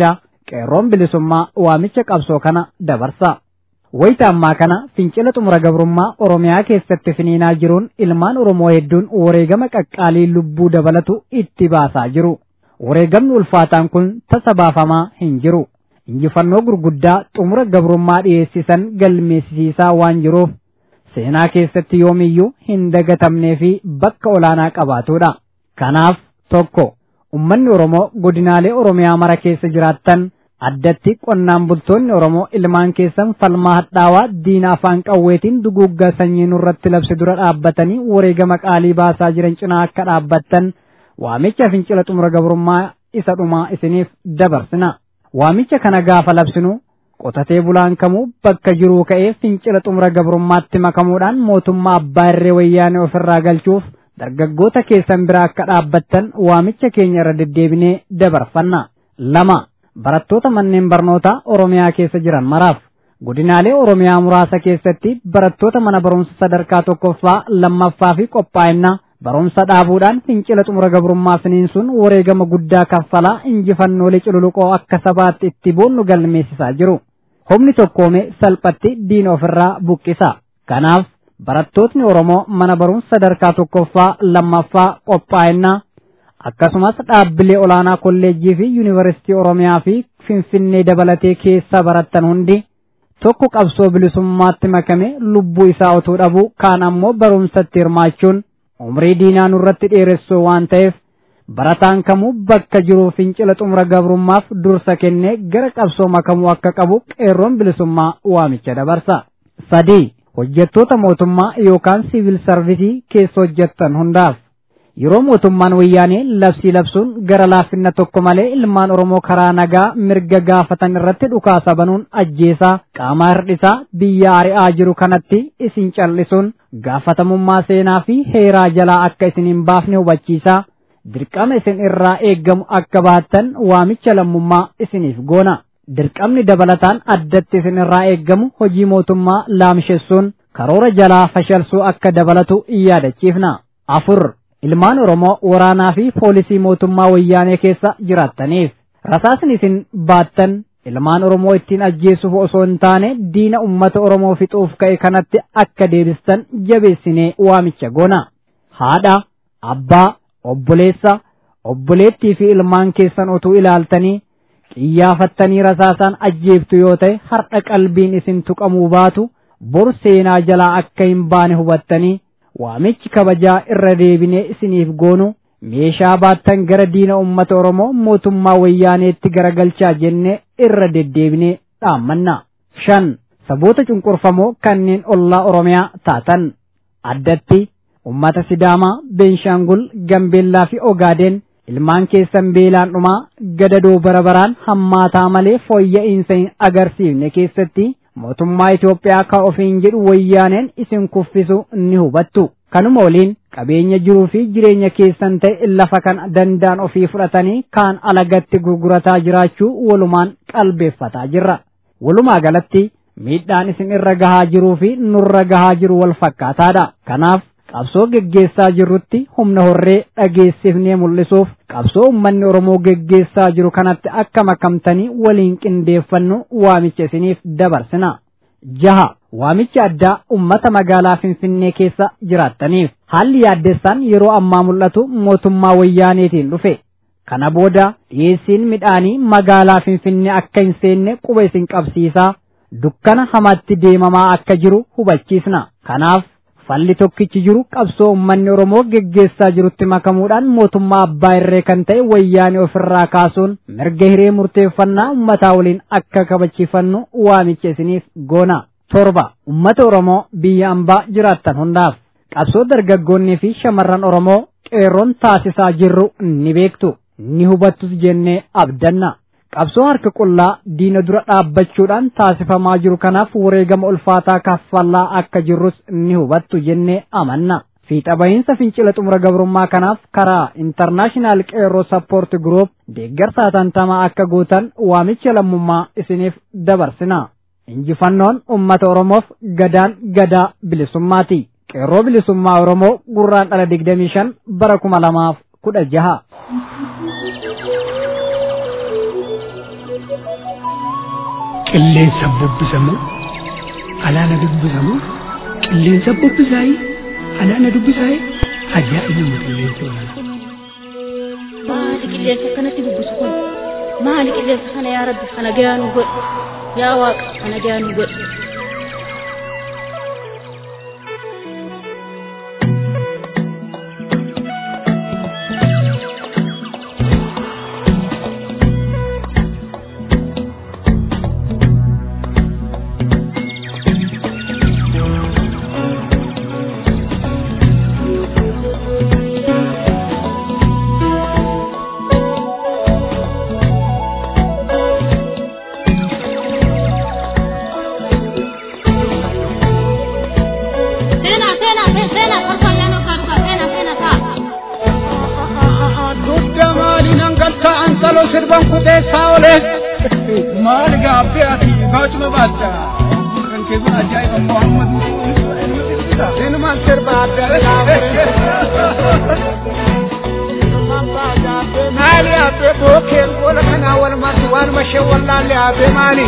qeerroon bilisummaa waamicha qabsoo kana dabarsa. Wayita ammaa kana fincila xumura gabrummaa Oromiyaa keessatti finiinaa jiruun ilmaan Oromoo hedduun wareegama qaqqaalii lubbuu dabalatu itti baasaa jiru. Wareegamni ulfaataan kun tasa baafamaa hin jiru. Injifannoo gurguddaa xumura gabrummaa dhiyeessisan galmeessisiisaa waan jiruuf seenaa keessatti yoomiyyuu hin dagatamnee fi bakka olaanaa qabaatudha. Kanaaf tokko ummanni Oromoo godinaalee Oromiyaa mara keessa jiraattan addatti qonnaan bultoonni Oromoo ilmaan keessan falmaa hadhaawaa diina afaan qawweetiin duguuggaa sanyii nurratti labse dura dhaabbatanii wareegama qaalii baasaa jiran cinaa akka dhaabbattan waamicha fincila xumura gabrummaa isa dhumaa isiniif dabarsina. Waamicha kana gaafa labsinu qotatee bulaan kamuu bakka jiruu ka'ee fincila xumura gabrummaatti makamuudhaan mootummaa abbaa irree wayyaanee ofirraa galchuuf dargaggoota keessan bira akka dhaabbattan waamicha keenya irra deddeebinee dabarfanna. Lama barattoota manneen barnootaa Oromiyaa keessa jiran maraaf godinaalee Oromiyaa muraasa keessatti barattoota mana barumsa sadarkaa tokkoffaa lammaffaa fi qophaa'inna barumsa dhaabuudhaan fincila xumura gabrummaa finiinsuun wareegama guddaa kaffalaa injifannoolee cululuqoo akka sabaatti itti boonnu galmeessisaa jiru. Humni tokkoome salphatti diina ofirraa buqqisa. Kanaaf barattootni Oromoo mana barumsa sadarkaa tokkoffaa lammaffaa qophaa'inna akkasumas dhaabbilee olaanaa kolleejjii fi yuunivarsiitii Oromiyaa fi Finfinnee dabalatee keessa barattan hundi tokko qabsoo bilisummaatti makame lubbuu isaa otuu dhabu kaan ammoo barumsatti hirmaachuun umrii diinaa nurratti dheeressuu waan ta'eef barataan kamuu bakka jiru fincila xumura gabrummaaf dursa kennee gara qabsoo makamuu akka qabu qeerroon bilisummaa waamicha dabarsa. sadii hojjettoota mootummaa yookaan siivil sarvisii keessa hojjettan hundaaf yeroo mootummaan wayyaanee labsii labsuun gara laafinna tokko malee ilmaan oromoo karaa nagaa mirga gaafatan irratti dhukaasa banuun ajjeesaa qaamaa hir'isaa biyya ari'aa jiru kanatti isin callisuun gaafatamummaa seenaa fi heeraa jalaa akka isin hin baafne hubachiisaa dirqama isin irraa eeggamu akka baattan waamicha lammummaa isiniif goona. dirqamni dabalataan addatti isin irraa eeggamu hojii mootummaa laamshessuun karoora jalaa fashalsuu akka dabalatu yaadachiifna. afur ilmaan oromoo waraanaa fi poolisii mootummaa wayyaanee keessa jiraattaniif rasaasni isin baattan ilmaan oromoo ittiin ajjeesuuf osoo hin taane diina ummata oromoo fixuuf ka'e kanatti akka deebistan jabeessinee waamicha goona. haadha abbaa obboleessa obboleettii fi ilmaan keessan otuu ilaaltanii xiyyaaffattanii rasaasaan ajjeeftu yoo ta'e har'a qalbiin isin tuqamuu baatu bor seenaa jalaa akka hin baane hubattanii waamichi kabajaa irra deebinee isiniif goonu meeshaa baattan gara diina ummata oromoo mootummaa wayyaaneetti garagalchaa jennee irra deddeebinee dhaammanna. shan saboota cunqurfamoo kanneen ollaa oromiyaa taatan addatti ummata sidaamaa beenshaangul gambeellaa fi ogaadeen ilmaan keessan beelaan dhumaa gadadoo barabaraan hammaataa malee fooyya'insa hin agarsiifne keessatti mootummaa Itoophiyaa kan ofiin jedhu wayyaaneen isin kuffisu ni hubattu. Kanuma waliin qabeenya jiruu fi jireenya keessan ta'e lafa kan danda'an ofii fudhatanii kaan alagatti gurgurataa jiraachuu walumaan qalbeeffataa jirra. Walumaa galatti miidhaan isin irra gahaa jiruu fi nurra gahaa jiru wal fakkaataadha. Kanaaf qabsoo geggeessaa jirrutti humna horree dhageessifnee mul'isuuf qabsoo ummanni Oromoo geggeessaa jiru kanatti akka makamtanii waliin qindeeffannu waamicha isiniif dabarsina. jaha waamicha addaa ummata magaalaa Finfinnee keessa jiraattaniif haalli yaaddessaan yeroo ammaa mul'atu mootummaa wayyaaneetiin dhufe. Kana booda dhiyeessiin midhaanii magaalaa Finfinnee akka hin seenne quba isin qabsiisaa dukkana hamaatti deemamaa akka jiru hubachiisna. Kanaaf falli tokkichi jiru qabsoo ummanni Oromoo geggeessaa jirutti makamuudhaan mootummaa abbaa irree kan ta'e wayyaanee ofirraa kaasuun mirga hiree murteeffannaa ummataa waliin akka kabachiifannu waamicha isiniif goona. torba ummata Oromoo biyya ambaa jiraattan hundaaf qabsoo dargaggoonnii fi shamarran Oromoo qeerroon taasisaa jirru ni beektu ni hubattus jennee abdanna. qabsoo harka qullaa diina dura dhaabbachuudhaan taasifamaa jiru kanaaf wareegama ulfaataa kaffallaa akka jirrus ni hubattu jennee amanna. Fiixa bahiinsa fincila xumura gabrummaa kanaaf karaa intarnaashinaal qeerroo sappoort guruup deeggarsa hatattamaa akka gootan waamicha lammummaa isiniif dabarsina. Injifannoon uummata Oromoof gadaan gadaa bilisummaati. Qeerroo bilisummaa Oromoo gurraan dhala digdamii shan bara kuma lamaaf kudha jaha. qilleensa bubbisamoo alaana dubbisamoo qilleensa bubbisaayii alaana dubbisaayii ajaa'ibuma qilleensa olaanaa. maali qilleensa akkanatti bubbisu kun maali qilleensa kana yaa rabbi kana gayaa nu godhi yaa waaqa kana gayaa nu godhi Sena, sena, sena, sena, farfa gano farfa, sena, sena, sa. Dugda maali nan galta an salo sirban kuteessaa ole. Maali gaabbee ati baachuma baacha. Kan keessa ajaa'iba Muhammad. Sinumaan sirba adda Maali abbee bookeen goola kanaa walumaatti waanuma ishee wallaalle abbee maali?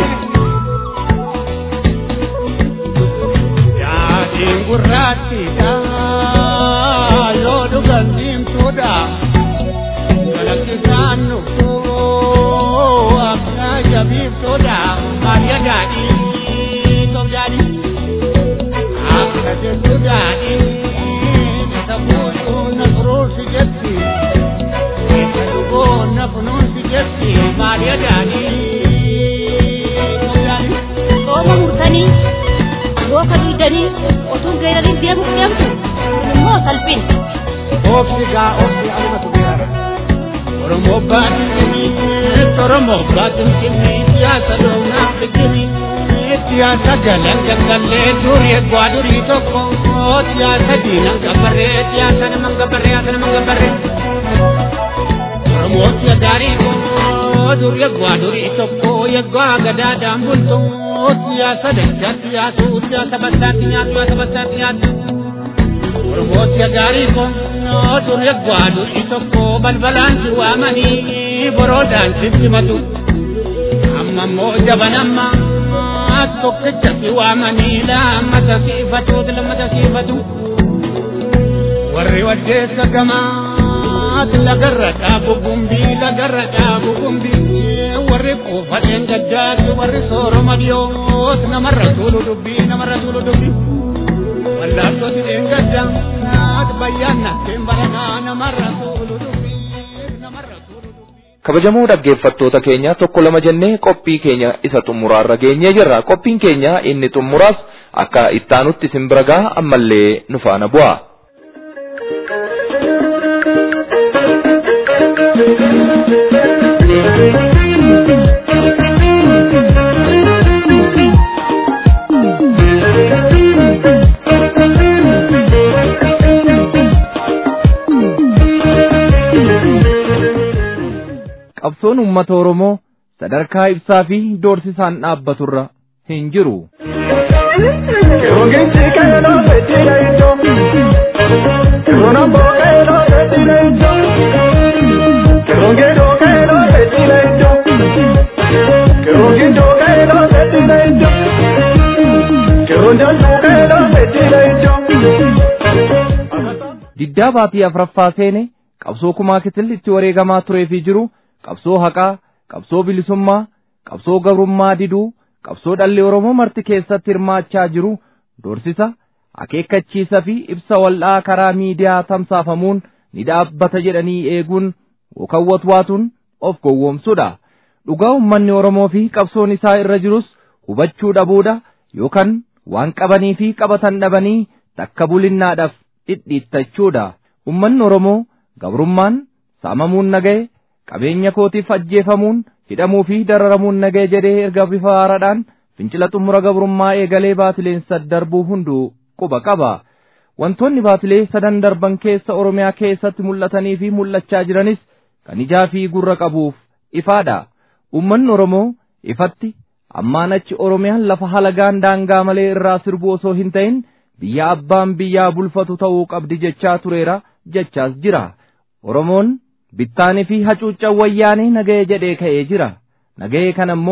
Yaadiin gurraattiidha yoo dhugan diimtuudha. Galakkisaan nuffoo akka jabiiftuudha. Maariyaa daadhii tom daadhii akka jettu daadhii isa fuutuu na furuursi jetti. Isa dhugoo na funuunsi jetti. Maariyaa daadhii tom daadhii. Sooma murtanii, yooka duydanii, otuun geerariin deemuuf deemtu, kun immoo salphin. Obsi gaa obsi alumatu beera. Oromoo baatini, Oromoo baatini, siyaasa doonaa fikiri. Siyaasa galan gangalee durii eeggwaa durii tokko. Siyaasa diinan gabarree, siyaasa naman gabarree, siyaasa naman gabarree. Oromoo siya gaarii koo durii eeggwaa durii tokko, eeggwaa gadaadhaan bultu. Siyaasa dachaa siyaasuu, siyaasa basaatti nyaatu, siyaasa basaatti nyaatu. Oromooti gaarii kun dur eeggwaa durii tokko balbalaan si waamanii boroodhaan si simatu. Amma immoo jaban amma tokkicha si waamanii lammata siifatu lammata siifatu. Warri waddeessa gamaati lagarra dhaabu gumbii lagarra dhaabu gumbii warri quufateen gaddaati warri sooroma dhiyooti namarra tuulu dubbii namarra tuulu dubbii. Wallaattoti dheengadda naati bayyaanna barana namarra tuulu dubbii namarra tuulu dubbii. kabajamoo dhaggeeffattoota keenya tokko lama jennee qophii keenya isa xumuraarra geenyee jirra qophiin keenya inni xumuraas akka ittaanutti isin bira ga'a ammallee nu faana bu'a. qabsoon uummata Oromoo sadarkaa ibsaa fi doorsisaan dhaabbaturra hin jiru. Diddaa baatii afraffaa seene qabsoo kumaa kitil itti wareegamaa turee fi jiru qabsoo haqaa, qabsoo bilisummaa, qabsoo gabrummaa diduu, qabsoo dhalli Oromoo marti keessatti hirmaachaa jiru doorsisa, akeekkachiisa fi ibsa wal'aa karaa miidiyaa tamsaafamuun ni dhaabbata jedhanii eeguun wakawwatwaatuun of gowwoomsudha. Dhugaa uummanni Oromoo fi qabsoon isaa irra jirus hubachuu dhabuudha yookaan waan qabanii fi qabatan dhabanii takka bulinnaadhaaf dhidhiittachuudha. Uummanni Oromoo gabrummaan saamamuun naga'e qabeenya kootiif ajjeefamuun hidhamuu fi dararamuun naga'e jedhee erga bifa haaraadhaan fincila xumura gabrummaa eegalee baatileen darbuu hunduu quba qaba. Wantoonni baatilee sadan darban keessa Oromiyaa keessatti mul'atanii fi mul'achaa jiranis kan ijaa fi gurra qabuuf ifaadha. Uummanni Oromoo ifatti ammaan achi Oromiyaan lafa halagaan daangaa malee irraa sirbu osoo hin ta'in biyya abbaan biyyaa bulfatu ta'uu qabdi jechaa tureera jechaas jira. Oromoon bittaanii fi hacuuccaa wayyaanee naga'ee jedhee ka'ee jira. Naga'ee kana immoo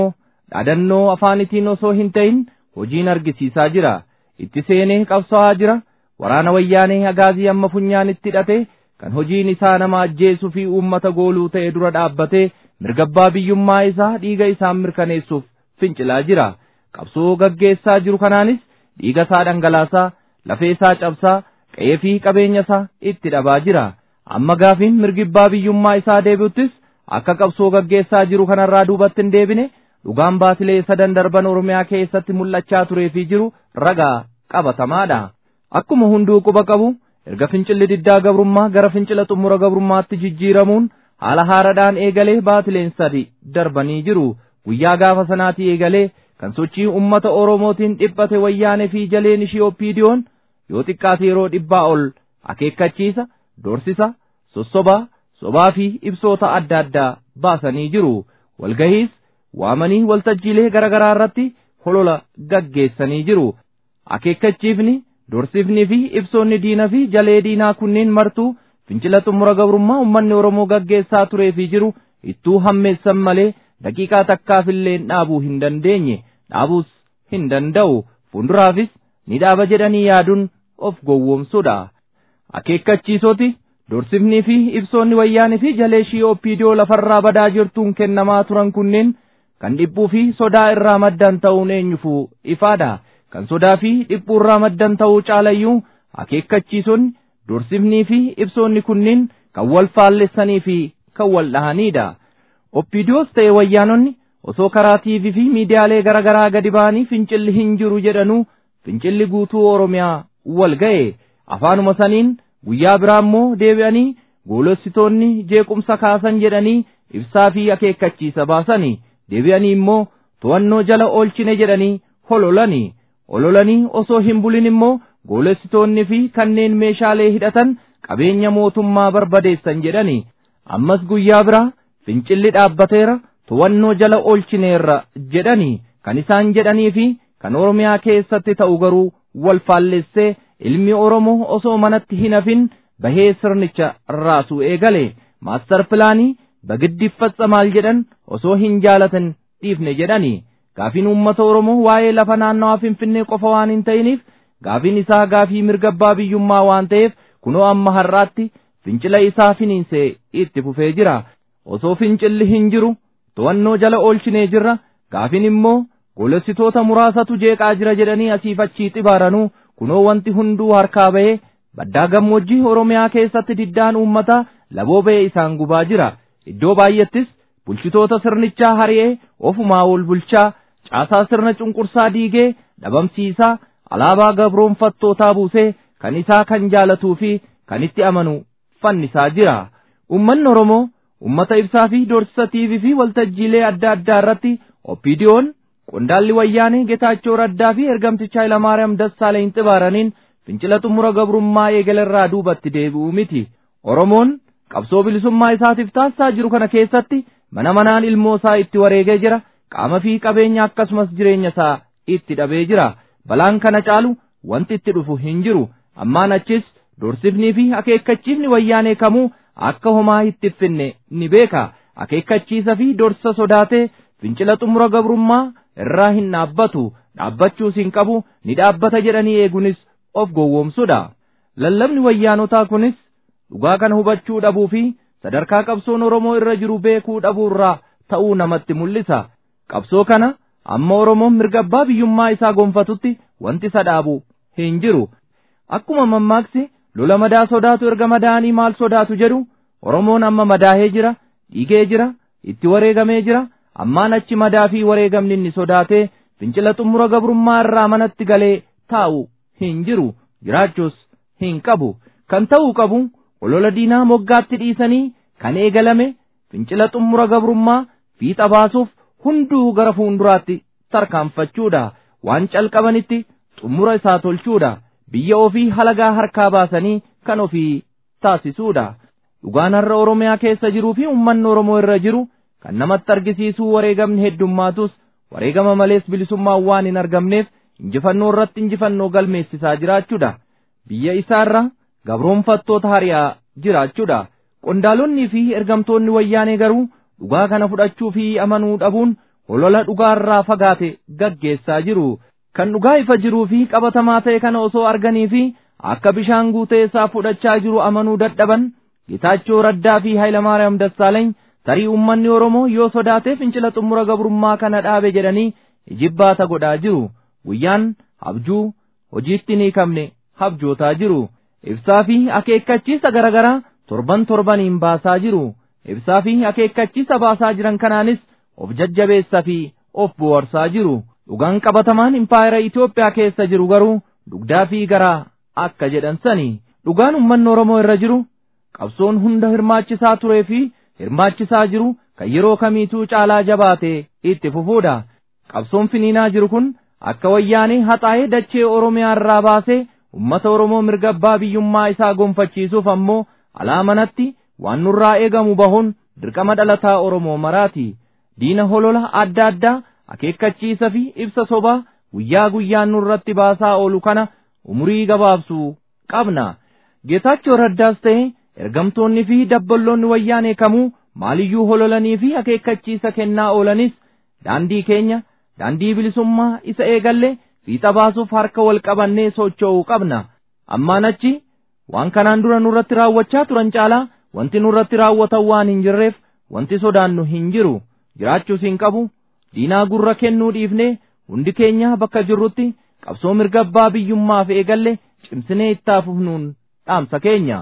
dhaadannoo afaanitiin osoo hin ta'in hojiin argisiisaa jira itti seenee qabsaa'aa jira waraana wayyaanee agaazii amma funyaanitti hidhate kan hojiin isaa nama ajjeesuu fi uummata gooluu ta'e dura dhaabbatee mirgabbaa biyyummaa isaa dhiiga isaan mirkaneessuuf fincilaa jira qabsoo gaggeessaa jiru kanaanis dhiiga isaa dhangalaasaa lafee isaa cabsaa qe'ee fi qabeenya isaa itti dhabaa jira amma gaafiin mirgabbaa biyyummaa isaa deebi'uttis akka qabsoo gaggeessaa jiru kanarraa duubatti hin deebine dhugaan baatilee sadan darban oromiyaa keessatti mul'achaa turee fi jiru ragaa qabatamaadha akkuma hunduu quba qabu erga fincilli diddaa gabrummaa gara fincila xumura gabrummaatti jijjiiramuun haala haaraadhaan eegalee baatileen sadi darbanii jiru guyyaa gaafa sanaatii eegalee kan sochii ummata oromootiin dhiphate wayyaanee fi jaleen ishii oppiidiyoon yoo xiqqaate yeroo dhibbaa ol akeekkachiisa doorsisa sossobaa sobaa fi ibsoota adda addaa baasanii jiru walgahiis waamanii waltajjiilee garaagaraa irratti holola gaggeessanii jiru akeekkachiifni doorsifnii fi ibsoonni diina fi jalee diinaa kunneen martuu fincila xumura gabrummaa ummanni oromoo gaggeessaa turee fi jiru ittuu hammeessan malee daqiiqaa takkaafillee dhaabuu hin dandeenye dhaabuus hin danda'u fuulduraafis ni dhaaba jedhanii yaaduun of gowwoomsuudha akeekkachiisoti doorsifnii fi ibsoonni wayyaanii fi jalee ishii oppiidiyoo lafarraa badaa jirtuun kennamaa turan kunneen kan dhiphuu fi sodaa irraa maddan ta'uun eenyufuu ifaadha kan sodaa fi dhiphuu irraa maddan ta'uu caalayyuu akeekkachiisonni doorsifnii fi ibsoonni kunneen kan wal faallessanii fi kan wal dhahanidha. Oppiidiyoos ta'e wayyaanonni osoo karaa tiivii fi miidiyaalee garaagaraa gadi ba'anii fincilli hin jiru jedhanuu fincilli guutuu Oromiyaa wal ga'e afaanuma saniin guyyaa biraa immoo deebi'anii goolossitoonni jeequmsa kaasan jedhanii ibsaa fi akeekkachiisa baasanii deebi'anii immoo to'annoo jala oolchine jedhanii hololanii ololanii osoo hin bulin immoo goolessitoonni fi kanneen meeshaalee hidhatan qabeenya mootummaa barbadeessan jedhanii ammas guyyaa biraa fincilli dhaabbateera to'annoo jala oolchineerra jedhanii kan isaan jedhanii fi kan oromiyaa keessatti ta'u garuu wal faallessee ilmi oromoo osoo manatti hin hafin bahee sirnicha raasuu eegale maastar pilaanii bagiddiffassa maal jedhan osoo hin jaalatan dhiifne jedhanii gaafiin uummata oromoo waa'ee lafa naannawaa finfinnee qofa waan hin ta'iniif gaafiin isaa gaafii mirgabbaa biyyummaa waan ta'eef kunoo amma har'aatti fincila isaa finiinsee itti fufee jira osoo fincilli hin jiru to'annoo jala oolchinee jirra gaafiin immoo goolessitoota muraasatu jeeqaa jira jedhanii asiif achii xibaaranuu kunoo wanti hunduu harkaa ba'ee baddaa gammoojjii oromiyaa keessatti diddaan uummataa laboo ba'ee isaan gubaa jira iddoo baay'attis bulchitoota sirnichaa hari'ee ofumaa ol bulchaa caasaa sirna cunqursaa diigee dhabamsiisaa alaabaa gabroonfattootaa buusee kan isaa kan jaalatuu fi kan itti amanu fannisaa jira ummanni oromoo ummata ibsaa fi doorsisa tiivii fi waltajjiilee adda addaa irratti oppiidiyoon qondaalli wayyaanee getaachoo raddaa fi ergamticha Hayilamaariyaam Dassaaleny xibaaraniin fincila xumura gabrummaa eegalerraa duubatti deebi'uu miti oromoon qabsoo bilisummaa isaatiif taasisaa jiru kana keessatti mana manaan ilmoo isaa itti wareegee jira qaama fi qabeenya akkasumas jireenya isaa itti dhabee jira balaan kana caalu wanti itti dhufu hin jiru ammaan achis doorsifnii fi akeekkachiifni wayyaanee kamuu akka homaa itti finne ni beeka akeekkachiisa fi doorsisa sodaatee fincila xumura gabrummaa irraa hin dhaabbatu dhaabbachuus hin qabu ni dhaabbata jedhanii eeguunis of gowwoomsudha lallabni wayyaanotaa kunis dhugaa kana hubachuu dhabuu fi sadarkaa qabsoon oromoo irra jiru beekuu dhabuu irraa ta'uu namatti mul'isa qabsoo kana amma oromoon mirga abbaa biyyummaa isaa gonfatutti wanti isa dhaabu hin jiru akkuma mammaaksi lola madaa sodaatu erga madaanii maal sodaatu jedhu oromoon amma madaahee jira dhiigee jira itti wareegamee jira ammaan achi madaa fi wareegamni inni sodaatee fincila xumura gabrummaa irraa manatti galee taa'u hin jiru jiraachuus hin qabu kan ta'uu qabu olola diinaa moggaatti dhiisanii kan eegalame fincila xumura gabrummaa fiixa baasuuf hunduu gara fuulduraatti tarkaanfachuudha waan calqabanitti xumura isaa tolchuudha biyya ofii halagaa harkaa baasanii kan ofii taasisuudha dhugaan har'a oromiyaa keessa jiruu fi ummanni oromoo irra jiru kan namatti argisiisuu wareegamni heddummaatus wareegama malees bilisummaan waan hin argamneef injifannoo irratti injifannoo galmeessisaa jiraachuudha biyya isaarra gabroonfattoota hari'aa jiraachuudha qondaalonnii fi ergamtoonni wayyaanee garuu dhugaa kana fudhachuu fi amanuu dhabuun olola dhugaarraa fagaate gaggeessaa jiru kan dhugaa ifa jiruu fi qabatamaa ta'e kana osoo arganii fi akka bishaan guutee isaa fudhachaa jiru amanuu dadhaban Gitaachoo Raddaa fi Hayilamaariyaam Dassaaleeny tarii uummanni Oromoo yoo sodaatee fincila xumura gabrummaa kana dhaabe jedhanii ijibbaata godhaa jiru. Guyyaan abjuu hojiitti ni kabne habjootaa jiru. Ibsaa fi akeekkachiisa garaagaraa torban torbaniin baasaa jiru. Ibsaa fi akeekkachiisa baasaa jiran kanaanis of jajjabeessaa fi of bohaarsaa jiru. Dhugaan qabatamaan impaayera Itoophiyaa keessa jiru garuu dugdaa fi garaa akka jedhan sani. Dhugaan uummanni Oromoo irra jiru qabsoon hunda hirmaachisaa turee fi hirmaachisaa jiru kan yeroo kamiituu caalaa jabaatee itti fufuudha. Qabsoon finiinaa jiru kun akka wayyaanee haxaa'ee dachee Oromiyaa irraa baasee uummata Oromoo mirga abbaa biyyummaa isaa gonfachiisuuf ammoo alaa manatti waan nurraa eegamu bahuun dirqama dhalataa Oromoo maraati. Diina holola adda addaa akeekkachiisa fi ibsa sobaa guyyaa guyyaan nurratti baasaa oolu kana umurii gabaabsuu qabna. Geetaachoo Raddaas ta'e ergamtoonni fi dabballoonni wayyaanee kamuu maaliyyuu hololanii fi akeekkachiisa kennaa oolanis daandii keenya daandii bilisummaa isa eegalle fiixa baasuuf harka wal qabannee socho'uu qabna. Ammaan achi waan kanaan dura nurratti raawwachaa turan caalaa wanti nurratti raawwatan waan hin jirreef wanti sodaannu hin jiru. Jiraachuus hin qabu. Diinaa gurra kennuu dhiifnee hundi keenya bakka jirrutti qabsoo mirga abbaa biyyummaaf eegalle cimsinee itti fufnuun dhaamsa keenya.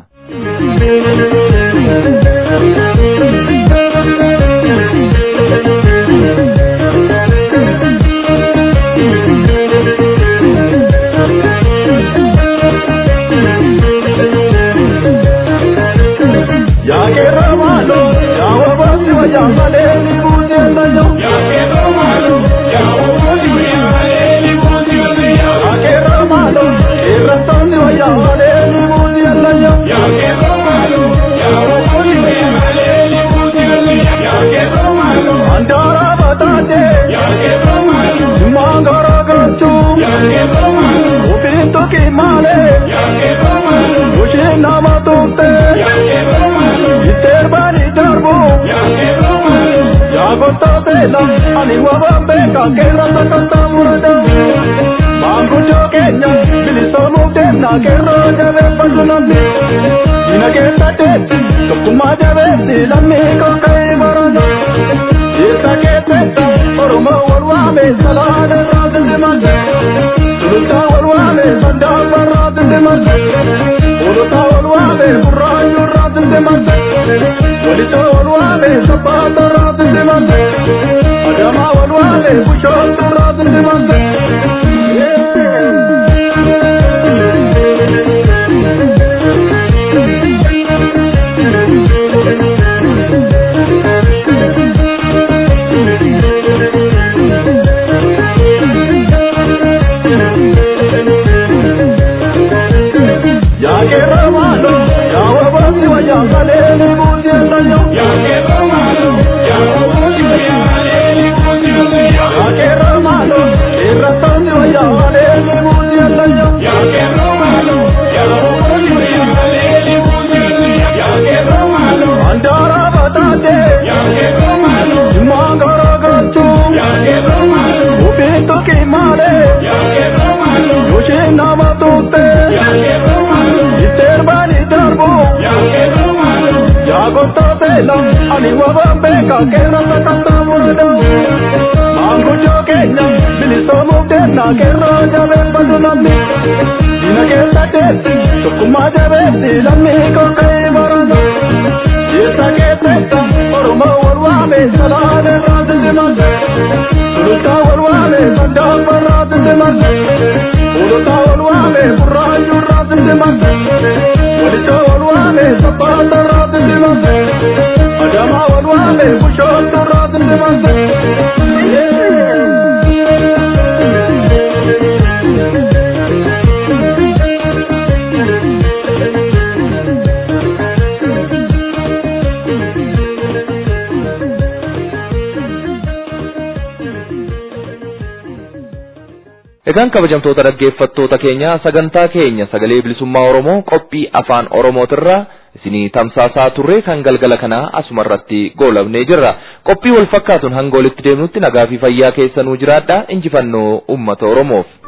ani wabambe kakera takata murada mangujo kenya bilisomu temna kero jabe patunamne ina kenda teti tokkuma jabe silamne ko kai marana isa keteta oromo warwame salade radinde mande suluta warwame sanda radinde mande uluta warwame burrayu radinde mande walita warwame sabata radinde mande adama walwale bushoto radinde mande ani wabambe kakera takata murada mangujo kenya bilisomu tena kero jabe padunamne dina kesa tesi sukuma jabe silamne ko kai marana yesa keteta oromo warwame salade radinde mande suluta warwame sandamba radinde mande uluta warwame burrayu radinde mande walita warwame sapata radinde mande adama walwale bushoto radinde mande Egaan kabajamtoota dhaggeeffattoota keenya sagantaa keenya sagalee bilisummaa Oromoo qophii afaan Oromootirraa isinii tamsaasaa turre kan galgala kanaa asumarratti goolabnee jirra qophii wal fakkaatuun hanga walitti deemnutti nagaa fi fayyaa keessanuu jiraadha injifannoo ummata oromoof.